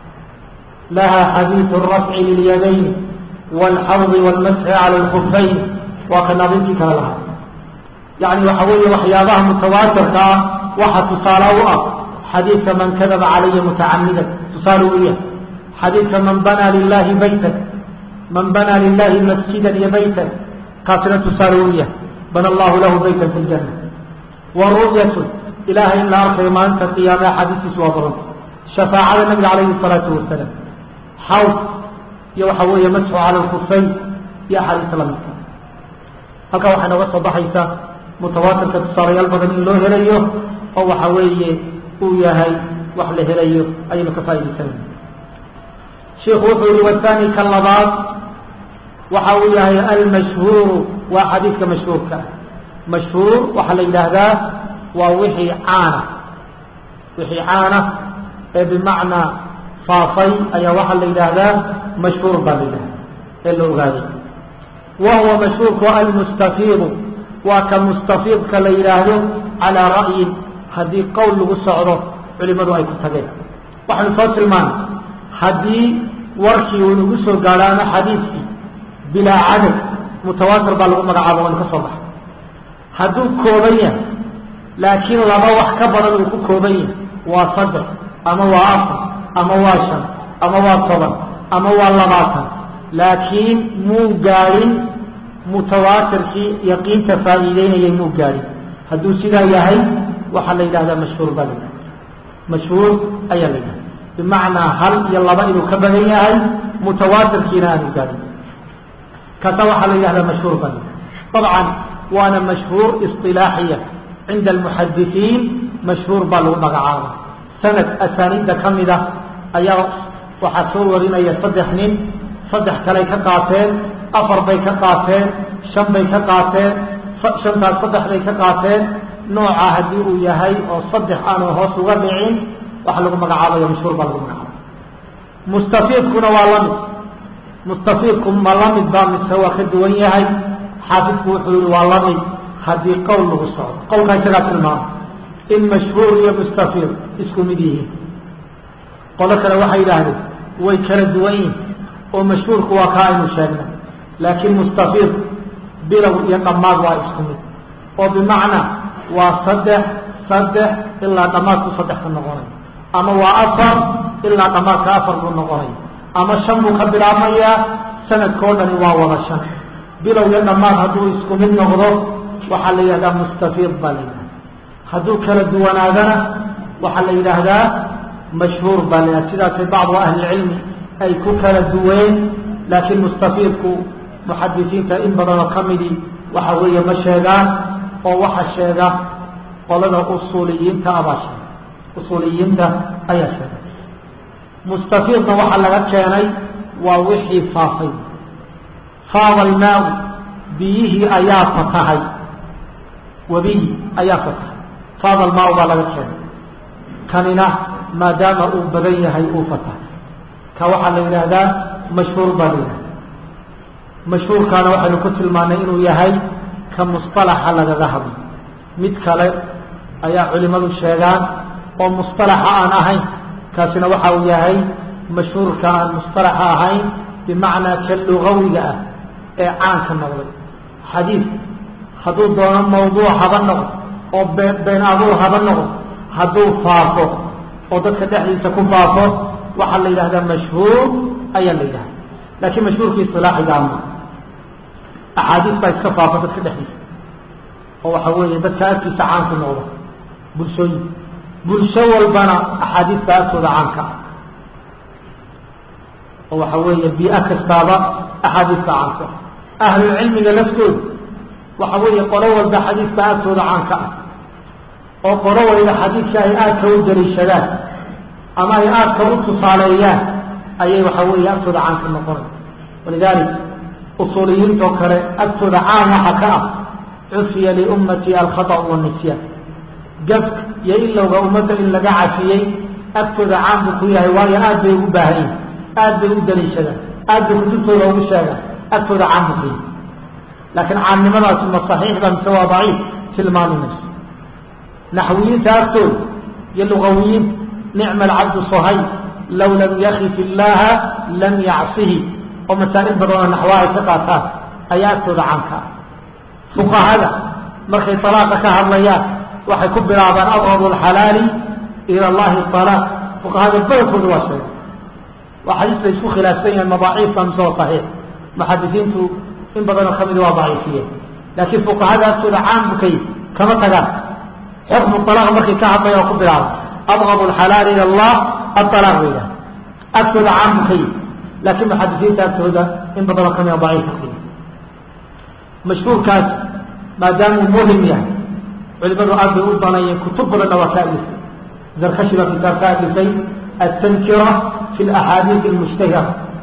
laha xadiiث الrafci lilyadayn wاlxawd wاlmasxi calى اlkufayn waa ka naadintii kale lahaa yani waxa weeye waxyaabaha mutawaatirka ah waxa tusaale u ah xadiidka man kadaba calaya mutacamidan tusaale u yahay xadiidka man banaa lilahi baytan man banaa lilahi masjidan iyo baytan kaasina tusaale u yahay bana allahu lahu baytan fi ljana wa ru'yatu ilahay in la arkayo maalinta qiyaame axaadiistiisu waa badanta shafaacada nabiga calayhi salaatu wasalaam xawd iyo waxa weeye masxu cala lkufayn iyo axaadiista lamidka halkaa waxay nooga soo baxaysaa mutawaatirka tusaalayaal badan in loo helayo oo waxa weeye uu yahay wax la helayo ayaynu ka faaidaysanayna shiku wuxuu yihi wathani ka labaad waxa uu yahay almashhuuru waa xadiidka mashhuurka ah mashhuur waxaa la yidhaahdaa waa wixii caana wixii caana ee bimacnaa faafay ayaa waxaa la yidhaahdaa mashhuur baa la yidhahda ee la ogaaday wa huwa mashhuurku almustafiidu waa ka mustafiidka la yidhaahdo calaa ra'yin haddii qowl lagu socdo culimadu ay ku tageen waxaynu soo tilmaanay haddii warkii uu nagu soo gaadho ama xadiidkii bilaa cadad mutawaatir baa lagu magacaaba waynu ka soo baxay hadduu kooban yahay laakiin laba wax ka badan uu ku kooban yahay waa saddex ama waa afar ama waa shan ama waa toban ama waa labaatan laakiin muu gaadhin mutawaatirkii yaqiinta faa'iideynayay muu gaadhin hadduu sidaa yahay waxaa la yidhahdaa mashhuur baa la yidhahda mashhuur ayaa la yidhahda bimacnaa hal iyo laba inuu ka badan yahay mutawaatirkiina aanu gaadin kaasa waxaa la yidhahdaa mashhuur bal dabcan waana mashhuur isilaaxiya cinda almuxadisiin mashhuur baa lagu magacaaba sanad asaaniidda ka mida ayaa waxaa soo warinaya saddex nin saddex kaley ka qaateen afar bay ka qaateen shan bay ka qaateen shantaas saddex bay ka qaateen nooca haddii uu yahay oo saddex aanu hoos uga dhicin waxa lagu magacaabaya mashhuur baa lagu magacaaba mustafiidkuna waa lamid mustafiidku ma lamid baa mise waa ka duwan yahay xaafidku wuxuu yihi waa lamid haddii qowl lagu socdo qowlkaa isagaa tilmaama in mashhuur iyo mustafiid isku mid yihiin qolo kale waxay yidhaahdeen way kala duwan yihin oo mashhuurku waa kaa aynu sheegnay laakiin mustafiid bilow iyo dhammaad waa isku mid oo bimacnaa waa saddex saddex ilaa dhammaadku saddex ka noqonay ama waa afar ilaa dhammaadka afar buu noqonay ama shan buu ka bilaabmayaa sanadkao dhani waa wada shan bilow iyo dhammaad hadduu isku mid noqdo waxaa la yidhahdaa mustafiid baa la yidhahda hadduu kala duwanaadana waxaa la yidhaahdaa mashhuur baa la yidhahda sidaasay bacdu ahlilcilmi ay ku kala duween laakiin mustafiidku muxadisiinta in badanoo ka midi waxa weeye ma sheegaan oo waxa sheega qolada usuuliyiinta abaa sheega usuuliyiinta ayaa sheega mustafiidna waxaa laga keenay waa wixii faafay faada almaa biyihii ayaa fatahay webiyi ayaa fatahay faada almaa baa laga keenay kanina maadaama uu badan yahay uu fatahay ka waxaa la yidhaahdaa mashhuur baa la yidhahda mashhuurkaana waxaynu ku tilmaanay inuu yahay ka musطalaxa lagaga hadlo mid kale ayaa culimadu sheegaan oo musطalaxa aan ahayn kaasina waxa uu yahay mashhuurka aan musطalaxa ahayn bimacnaa ka lugawiga ah ee caanka noqday xadiid hadduu doono mawduuc haba noqdo oo been been abuur haba noqdo hadduu faafo oo dadka dhexdiisa ku faafo waxaa la yidhahdaa mashhuur ayaa la yidhahda laakiin mashhuurkii isilaaxigaa ma axaadiis baa iska faafa dadka dhexdiisa oo waxa weeye dadka agtiisa caanku noqdo bulshooyin bulsho walbana axaadiista agtooda caanka ah oo waxa weeye bii-a kastaaba axaadiista caanka ah ahlulcilmiga laftooda waxa weeye qolo walba xadiiska agtooda caanka ah oo qolo waliba xadiidka ay aadka u daliishadaan ama ay aadka u tusaaleeyaan ayay waxa weeye agtooda caan ka noqonay walidalik usuuliyiintoo kale agtooda caan waxa ka ah cufiya liummati alkhaطأ wاnisyaan gafka iyo ilowga ummadda in laga cafiyey agtooda caan buu ku yahay waayo aad bay ugu baahan yihin aad bay u daliishadaan aad bay kutubtooda ugu sheegaan agtooda caan buu ku yahay laakiin caannimadaasi ma saxiix ba mise waa daciif tilmaami mayso naxwiyiinta agtooda iyo lugawiyiinta nicma alcabdu sohay low lam yakif illaha lam yacsihi oo masaa'il badanoo naxwaha ay ka qaataan ayaa agtooda caanka ah fuqahada markay talaaqa ka hadlayaan waxay ku bilaabaan abqadu alxalaali ila allahi alaaq fuqahada badankooda waa sheega waa xadiis la isku khilaafsan yahay madaaciifka mise waa saxiix muxadisiintu in badanoo kamidi waa daciifiyeen laakiin fuqahada agtooda caan bukay kama tagaan xukmu alaaq markay ka hadlaya oo ku bilaaba abqadu alxalaali ila allah aalaaq bay yidhaha agtooda caan bukay laakiin muxadisiinta agtooda in badanoo kamida daciifka ku mashhuurkaas maadaamuu muhim yahay culimadu aad bay u banayeen kutub badanna waa ka alifay zarkashi baa kitaab ka alifay atankira fi laxaadiis almushtahira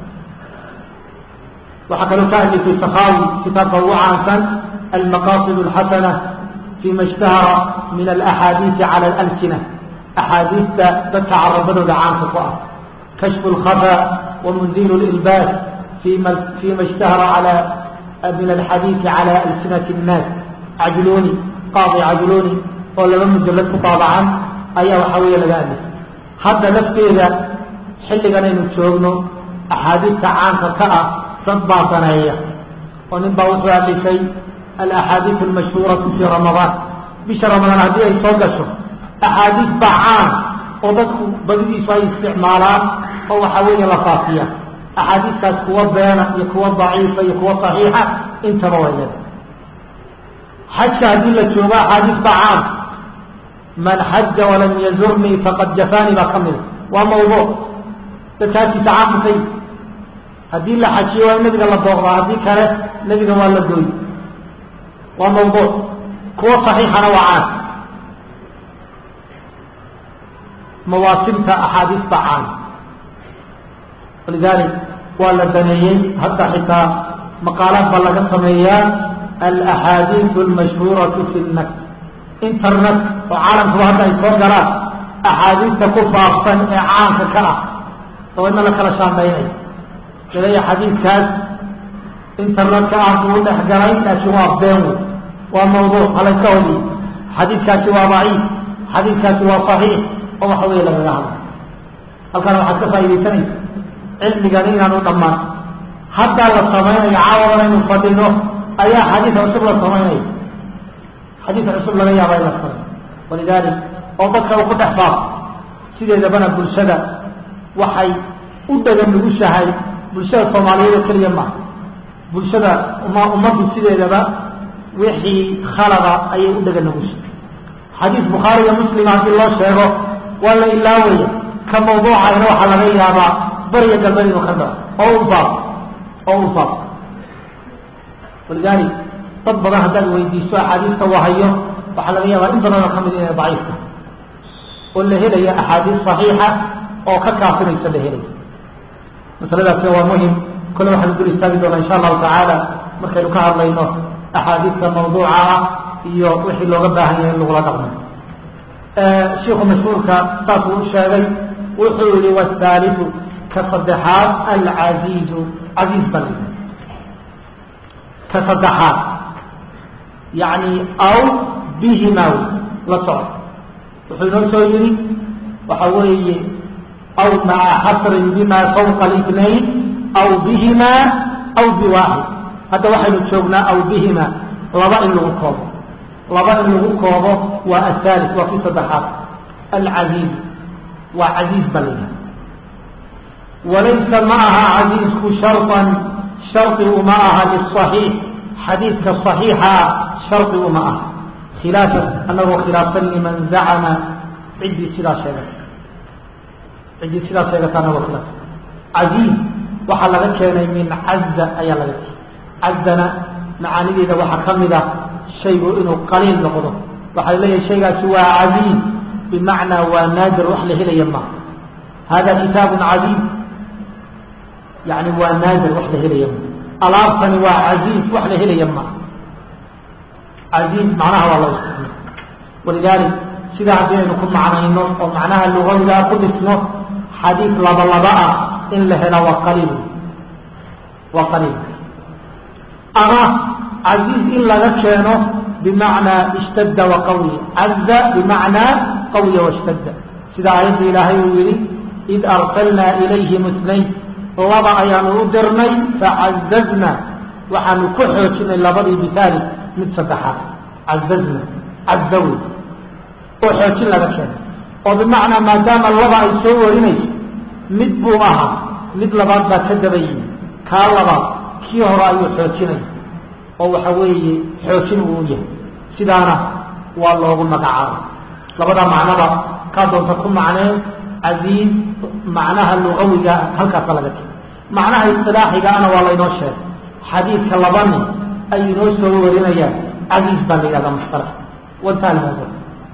waxaa kaloo ka alifay sakaawi kitaabka ugu caansan almaqasid alxasana fima ishtahara min alaxaadiisi cala alalsina axaadiista dadka carabadooda caanka ku ah kashfu lkhafa wamunzilu lilbaas fima fima ishtahara cala min alxadiisi cala alsinati nnaas cajluni qaadi cajluni oo laba mujalad ku taabacan ayaa waxa weeye laga alifay hadda lafteeda xilligan aynu joogno axaadiista caanka ka ah dad baa saneeya oo nin baa wuxuu alifay alaxaadiis almashhuuratu fii ramadaan bisha ramadaan haddii ay soo gasho axaadiis baa caan oo dadku badidiisu ay isticmaalaan oo waxa weeye la faafiya axaadiistaas kuwa beena iyo kuwa daciifa iyo kuwa saxiixa intaba way leedahay xajka haddii la joogo axaadiis baa caan man xaja walam yazurnii faqad jafaanii baa ka mida waa mawduuc dadkaasiisa caamkay haddii la xajiyo waa in nabiga la booqdaa haddii kale nebiga waa la gooy waa mawduuc kuwo saxiixana waa caan mawaasimta axaadiista caan walidalik waa la baneeyey hadda xitaa maqaalaad baa laga sameeyaa alaxaadiiu almashhuuratu fi nnak internet oo caalamkuba hadda ay soo galaan axaadiista ku faafsan ee caanka ka ah oo ina la kala shaandaynayo ilaya xadiidkaas internetka ah buu dhex galay laakiin waa been wey waa mawduuc halayska hodiy xadiidkaasi waa daciif xadiidkaasi waa saxiix oo waxa weeye lagaga hadlo halkaana waxaad ka faaidaysanaysa cilmigani inaanu dhammaan haddaa la samaynayo caawadan aynu fadhino ayaa xadiid cusub la samaynayo xadiid cusub laga yaaba in la samay walidalik oo dadka uu ku dhex faafo sideedabana bulshada waxay u dhagan nugushahay bulshada soomaaliyeed oo keliya maaha bulshada uma ummaddu sideedaba wixii khalada ayay u dhagan nugushahay xadiis bukhaariga muslima haddii loo sheego waa la ilaawaya ka mawduucayna waxaa laga yaabaa bariya galbeed inuu ka daro oo u faafo oo u faafo walidalik dad badan haddaad weydiiso axaadiista wahayo waxaa laga yaabaa in badanoo ka mid inay daciifka oo la helayo axaadiis saxiixa oo ka kaafinaysa la helayo masaladaasna waa muhim kole waxaanu dul istaagi doonaa insha allahu tacaala markaynu ka hadlayno axaadiista mawduuca ah iyo wixii looga baahan yahay in lagula dhaqmo shiiku mashhuurka saasuu u sheegay wuxuu yihi wthaaliu ka saddexaad alcaziizu casiiz bal ka saddexaad yani aw bihima la soco wuxuu inoo soo yihi waxa weeye aw maca xasrin bima fawqa الاثnayn aw bihima aw biwaaxid hadda waxaynu joognaa aw bihima laba in lagu koobo laba in lagu koobo waa ahalis waa kii saddexaad alcaziiz waa casiiz ba layaha walaysa ma aha casiizku sharطan shardi uma aha liلصaxiix xadiidka صaxiixa ah shardi uma aha khilaafan anagoo khilaafsan liman zacama ciddii sidaa sheegata ciddii sidaa sheegata anagoo khilaafsan casiiz waxaa laga keenay min caza ayaa laga keenay cazana macaanideeda waxaa ka mid ah shaygu inuu qaliil noqdo waxaa leeyahay shaygaasi waa casiiz bimacnaa waa naadir wax la helaya maaha hada kitaabun casiiz yani waa naadir wax la helaya maaha alaabtani waa casiiz wax la helaya maaha casiiz macnaha waa loo isticmaal walidalik sidaa haddii aynu ku macnayno oo macnaha lugawigaa ku dhisno xadiid laba laba ah in la hela waa qaliil waa qaliil ama casiiz in laga keeno bimacnaa ishtadda wa qawiya caza bimacnaa qawiya washtadda sida aayadda ilaahay uu yihi id arsalnaa ilayhim itnayn laba ayaanu u dirnay facazazna waxaanu ku xoojinay labadii bitaali mid saddexaad cazazna caza wey oo xoojin laga keenay oo bimacnaa maadaama laba ay soo warinayso mid buu ahaa mid labaad baa ka daba yimi kaa labaad kii hore ayuu xoojinaya oo waxa weeye xoojin uu yahay sidaana waa loogu magacaabay labadaa macnaba kaa doonta ku macnee casiiz macnaha lugawiga halkaasa laga keenay macnaha isilaaxigaana waa laynoo sheegay xadiidka laba nin ay inoo soo warinayaan casiiz baa la yihahdaa mushtara wantaha lmawduuc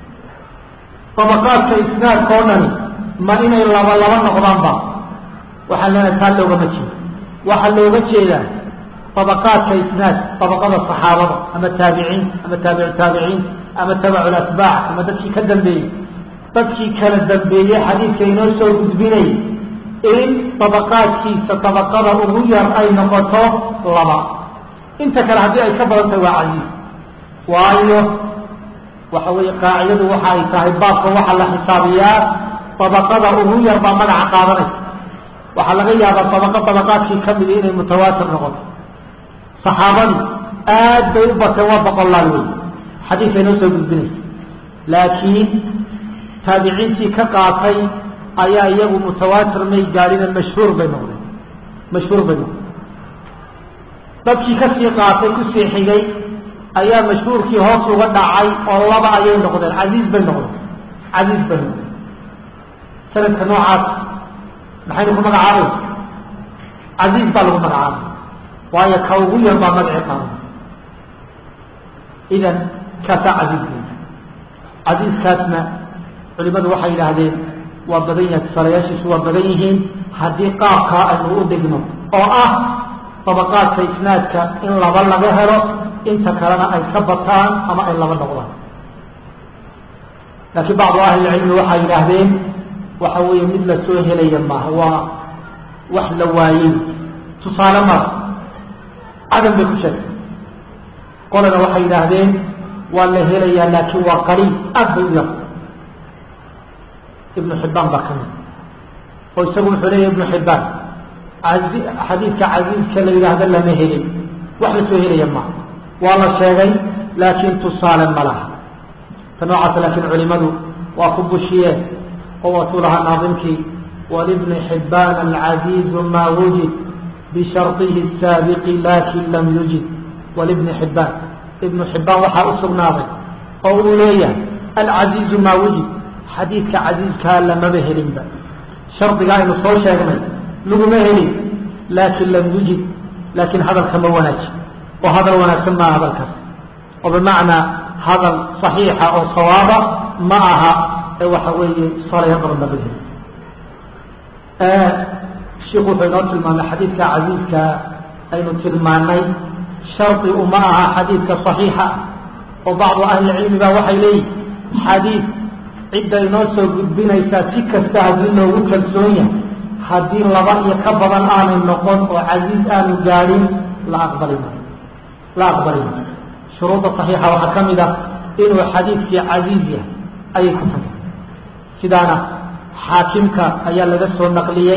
dabaqaadka isnaadka oo dhani ma inay laba laba noqdaanba waxaan leenahay taa loogama jeedo waxaa looga jeedaa dabaqaadka isnaad dabaqada saxaabada ama taabiciin ama taabicu taabiciin ama tabacu latbaac ama dadkii ka dambeeyey dadkii kala dambeeyey xadiidka inoo soo gudbinay in dabaqaadkiisa dabaqada ugu yar ay noqoto laba inta kale haddii ay ka badan tahay waa casiiz waayo waxa weeye qaacidadu waxa ay tahay baabka waxaa la xisaabiyaa dabaqada ugu yar baa magaca qaadanaysa waxaa laga yaabaa dabaqo dabaqaadkii ka midi inay mutawaatir noqoto saxaabadii aad bay u bateen waa boqolaal wey xadiidka inoo soo gudbinaysa laakiin taabiciintii ka qaatay ayaa iyagu mutawaatir may gaadhine mashhuur bay noqdeen mashhuur bay noqdeen dadkii kasii qaatay kusii xigay ayaa mashhuurkii hoos uga dhacay oo laba ayay noqdeen casiiz bay noqdeen casiiz bay noqdeen sanadka noocaas maxaynu ku magacaabay casiiz baa lagu magacaabay waayo ka ugu yar baa magaci qaban idan kaasaa casiiz wey casiiskaasna culimadu waxay yidhaahdeen waa badan yahay tusaalayaashiisu waa badan yihiin haddii qaabkaa aynu u dhigno oo ah dabaqaadka isnaadka in laba laga helo inta kalena ay ka bataan ama ay laba noqdaan laakiin bacdu ahlilcilmi waxay yidhaahdeen waxa weeye mid la soo helaya maaha waa wax la waayey tusaale mara cadam bay ku sheegtay qolana waxay yidhaahdeen waa la helayaa laakiin waa qaliil aad bay u yar ibnu xibbaan baa ka mid oo isagu wuxuu leeyahy ibnu xibbaan xadiidka casiiska la yidhaahdo lama helin wax la soo helaya maaha waa la sheegay laakiin tusaale ma laha ta noocaas laakiin culimadu waa ku bushiyeen oo watuu lahaa naadimkii walibni xibbaan alcasiizu maa wujid bisharطihi الsaabiqi lakin lam yujid walibni xibbaan ibnu xibbaan waxaa u sugnaaday oo uu leeyahay alcasiizu maa wujid xadiidka casiizkaa lamaba helinba shardiga aynu soo sheegnay laguma helin laakin lam yujid laakiin hadalka ma wanaaji oo hadal wanaagsan maaha hadalkaas oo bimacnaa hadal صaxiixa oo sawaaba ma aha ee waxa weeye salaya badan laga heli shiku wuxuu inoo tilmaamay xadiidka casiizka aynu tilmaanay shardi uma aha xadiidka صaxiixa oo bacdu ahlilcilmi ba waxay leeyihin xadiid cidda inoo soo gudbinaysaa si kasta haddii loogu kalsoon yahay haddii laba iyo ka badan aanay noqon oo casiiz aanu gaadhin la aqbali maayo la aqbali maayo shuruudda صaxiixa waxaa ka mid ah inuu xadiidkii casiiz yahay ayay ku tagay sidaana xaakimka ayaa laga soo naqliyey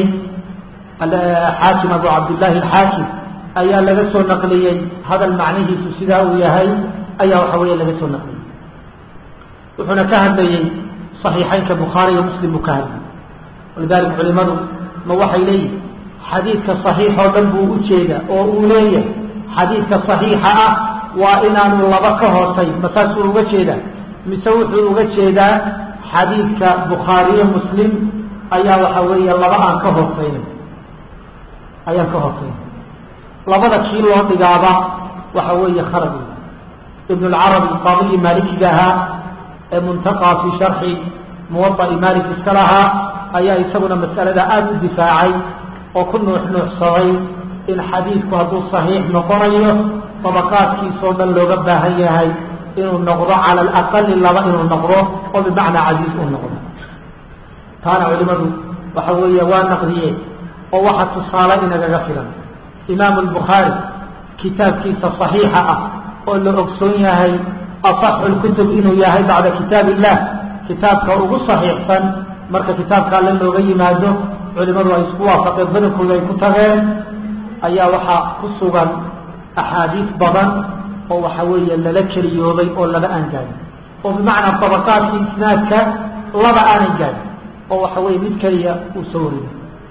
xaakim abu cabdillahi alxaakim ayaa laga soo naqliyey hadal macnihiisu sidaa uu yahay ayaa waxa weeye laga soo naqliyey wuxuuna ka hadlayey صaxiixeynka bukhaari iyo muslim buu ka hadlayay walidalika culimadu ma waxay leeyihin xadiidka صaxiix oo dhan buu ujeeda oo uu leeyahay xadiidka صaxiixa ah waa inaanu laba ka hoosay masaasuu uga jeedaa mise wuxuu uga jeedaa xadiidka bukhaariyo muslim ayaa waxa weeye laba aan ka hoosayna ayaan ka hoosayna labada kii loo dhigaaba waxa weeye khalad ibn اlcarabi qaadigii maalikiga ahaa ee muntaqaa fi sharxi muwaطa'i malik iska lahaa ayaa isaguna mas'alada aada u difaacay oo ku nuux nuuxsaday in xadiidku hadduu صaxiix noqonayo طabaqaadkiisoo dhan looga baahan yahay inuu noqdo cala alaqali laba inuu noqdo oo bimacnaa casiiz uu noqdo taana culimadu waxa weeye waa naqdiyeen oo waxa tusaale inagaga filan imaamu albukhaari kitaabkiisa صaxiixa ah oo la ogsoon yahay aصaxu lkutub inuu yahay bacda kitaab illah kitaabka ugu صaxiixsan marka kitaabka alle looga yimaado culimadu ay isku waafaqeen badankooda ay ku tageen ayaa waxaa ku sugan axaadiis badan oo waxa weeye lala keliyoobay oo laba aan gaadin oo bimacnaa طabaqaadkii isnaadka laba aanan gaadin oo waxa weeye mid keliya uu soo wariyay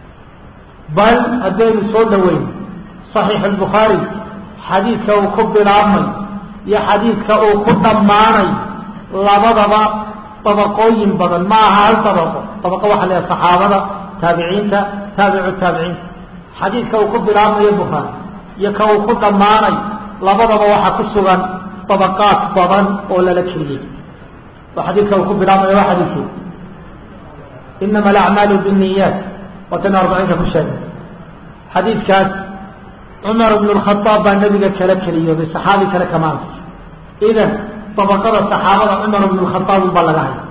bal haddaynu soo dhaweyn صaxiix الbukhaari xadiidka uu ku bilaabmay iyo xadiidka uu ku dhammaanay labadaba طabaqooyin badan ma aha hal طabaqo طabaqo waxa la saxaabada taabiciinta taabicu taabiciinta xadiidka uu ku bilaabmayo bukhaari iyo ka uu ku dhammaanay labadaba waxaa ku sugan طabaqaat badan oo lala keliyey oo xadiidka uu ku bilaabmayo waa xadiidkii inama alacmaalu bالniyaat waatan arbaciinka ku sheegay xadiidkaas cumar bn الkhaaab baa nebiga kala keliyooday saxaabi kale kamaanta idan طabaqada saxaabada cumar bn الkhaaab unbaa laga haya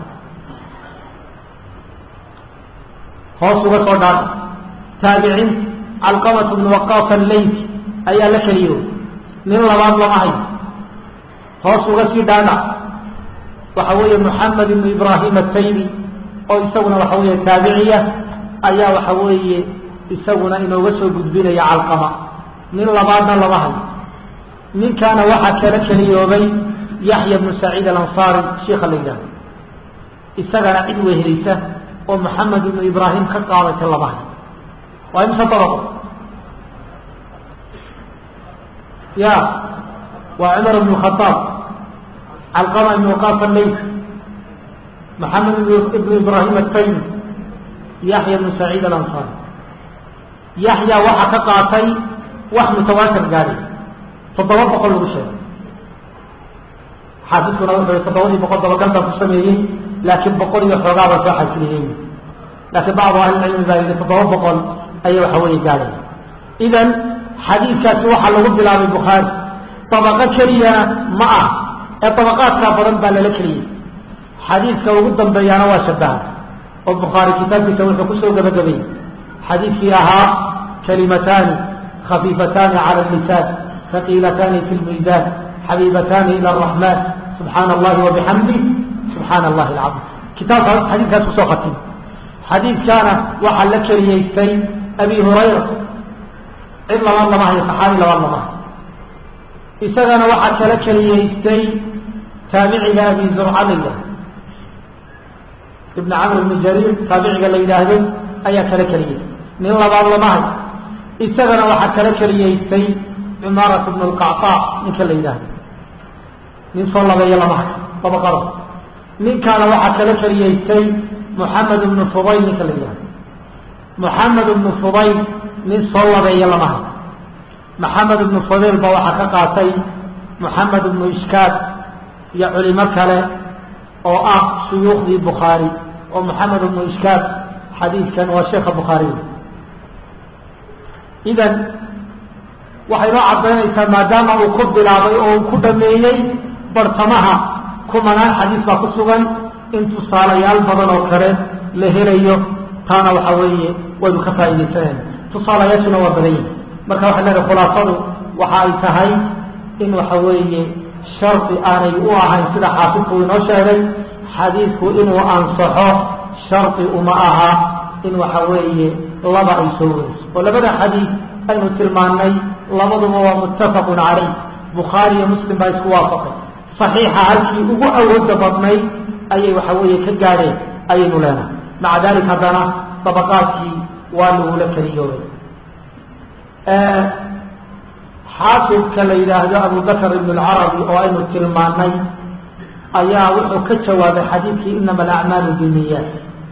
hoos uga soo dhaata taabiciin calqamat bn waqaas alleyti ayaa la keliyooday nin labaad lama hayo hoos uga sii dhaadhac waxa weeye moxamed ibnu ibraahim ataymi oo isaguna waxa weeye taabiciya ayaa waxa weeye isaguna inooga soo gudbinaya calqama nin labaadna lama hayo ninkaana waxaa kala keliyoobay yaxya bnu saciid alansaari shiika la yidhahdo isagana cid weheleysa oo moxamed ibnu ibraahim ka qaadatay lama hayo waa imse dabaqo ya waa cumar ibn khaaab calqama ibn waqaas alleyt maxamed ibnu ibraahim ataymi yaxya bnu saciid alansaari yaxya waxaa ka qaatay wax mutawaatir gaadhay toddoba boqol lagu sheegay xaafidkuna wuxuu toddobadii boqol dabagal baa ku sameeyey laakiin boqol iyo xoogaaba soo xasiliyey laakiin bacdu ahlilcilmi baa yidhi toddoba boqol ayay waxa weeye gaadhay idan xadiidkaasi waxaa lagu bilaabay bukhaari dabaqo keliyana ma ah ee dabaqaadkaa badan baa lala keliyey xadiidka ugu dambeeyaana waa shabaha oo bukhaari kitaabkiisa wuxuu kusoo gabagabayey xadiidkii ahaa kalimataani khafiifataani cala lisaan haqiilataani fi lmiisaan xabiibataani ila araxmaan subxaana allahi wabixamdi subxaana allahi alcaiim kitaabka xadiidkaas kusoo khatim xadiidkaana waxaa la keliyeystay abi hurayra cid labaad lama hayo saxaabi labaad lama hayo isagana waxaa kala keliyeystay taabiciga abi zurcaliga ibn camr ibni jariir taabiciga la yidhaahdo ayaa kala keliyeystay nin labaad lama hayo isagana waxaa kala keliyeystay cumaarat bn lqactaa ninka la yidhaahdo nin soo labeeyo lama hayo dabaqada ninkaana waxaa kala keliyeystay muxamed ibnu fudayl ninka la yidhahdo muxamed ibnu fudayl nin soo labeeyo lama hayo maxamed ibnu fudayl ba waxaa ka qaatay muxamed ibnu ishkaad iyo culimo kale oo ah shuyuukhdii bukhaari oo moxamed ibnu ishkaad xadiidkan waa sheekha bukhaariy idan waxay noo caddaynaysaa maadaama uu ku bilaabay oo uu ku dhameeyey bartamaha kumanaan xadiis baa ku sugan in tusaalayaal badan oo kale la helayo taana waxa weeye waynu ka faa'iidaysanayna tusaalayaashuna waa badan yihin marka waxay leedahay khulaasadu waxa ay tahay in waxa weeye shardi aanay u ahayn sida xaafidku inoo sheegay xadiidku inuu ansaxo shardi uma aha in waxa weeye laba ay soo weriso oo labada xadiid aynu tilmaannay labaduba waa muttafaqun calayh bukhaari iyo muslim baa isku waafaqay saxiixa halkii ugu awooda badnayd ayay waxa weeye ka gaadheen ayaynu leenahay maca dalik haddana dabaqaadkii waa lagula keliyoobay xaafidka la yidhaahdo abubakr ibn lcarabi oo aynu tilmaanay ayaa wuxuu ka jawaabay xadiidkii inama alacmaalu biniyaat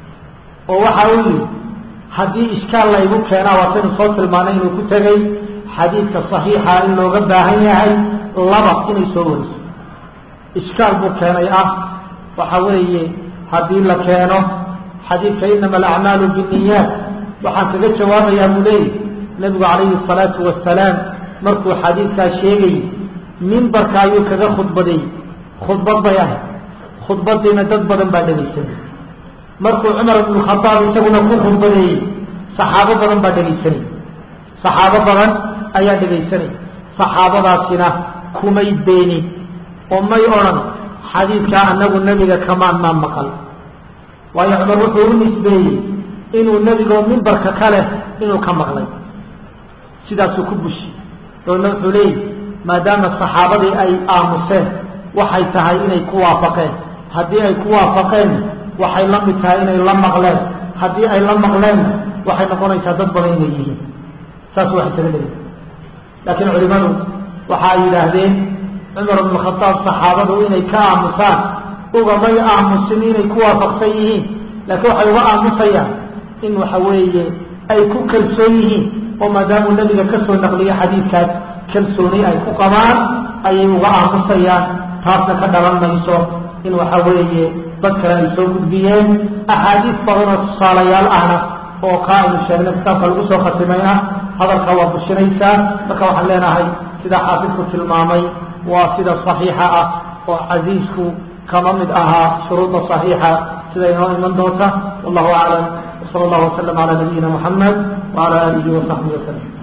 oo waxa uu yihi haddii ishkaal laygu keenaa waataynu soo tilmaanay inuu ku tegay xadiidka saxiixa in looga baahan yahay laba inay soo wariso ishkaal buu keenay ah waxa weeye haddii la keeno xadiidka inama alacmaalu biniyaat waxaan kaga jawaabayaa buu leeyahy nabigu calayhi asalaatu wasalaam markuu xadiidkaa sheegayy mimbarka ayuu kaga khudbadeeyey khudbad bay ahayd khudbadiina dad badan baa dhegaysanay markuu cumar ibnu khadaab isaguna ku khudbadeeyey saxaabo badan baa dhegaysanay saxaabo badan ayaa dhegaysanay saxaabadaasina kumay beenin oo may odhan xadiidkaa anagu nebiga kamaan maa maqal waayo cumar wuxuu u nisbeeyey inuu nebigoo mimbarka ka leh inuu ka maqlay sidaasuu ku bushi doonna wuxuu leeyahy maadaama saxaabadii ay aamuseen waxay tahay inay ku waafaqeen haddii ay ku waafaqeen waxay la mid tahay inay la maqleen haddii ay la maqleenna waxay noqonaysaa dad badan inay yihiin saas wax isaga leeyahy laakiin culimadu waxa ay yidhaahdeen cumar ibnu khadaab saxaabadu inay ka aamusaan ugamay aamusin inay ku waafaqsan yihiin laakiin waxay uga aamusayaan in waxa weeye ay ku kalsoon yihiin oo maadaamuu nebiga ka soo naqliyo xadiidkaas kalsooni ay ku qabaan ayay uga aamusayaan taasna ka dhalan mayso in waxa weeye dad kale ay soo gudbiyeen axaadiis badanoo tusaalayaal ahna oo kaa aynu sheegnay kitaabka lagu soo khatimayna hadalka waa bushinaysaa marka waxaan leenahay sida xaafidku tilmaamay waa sida saxiixa ah oo casiisku kama mid ahaa shuruuda صaxiixa sida inoo iman doonta wallahu aclam wsala اllahu waslm calى nabiyina muxamed wعalى alihi وصaxbihi waslm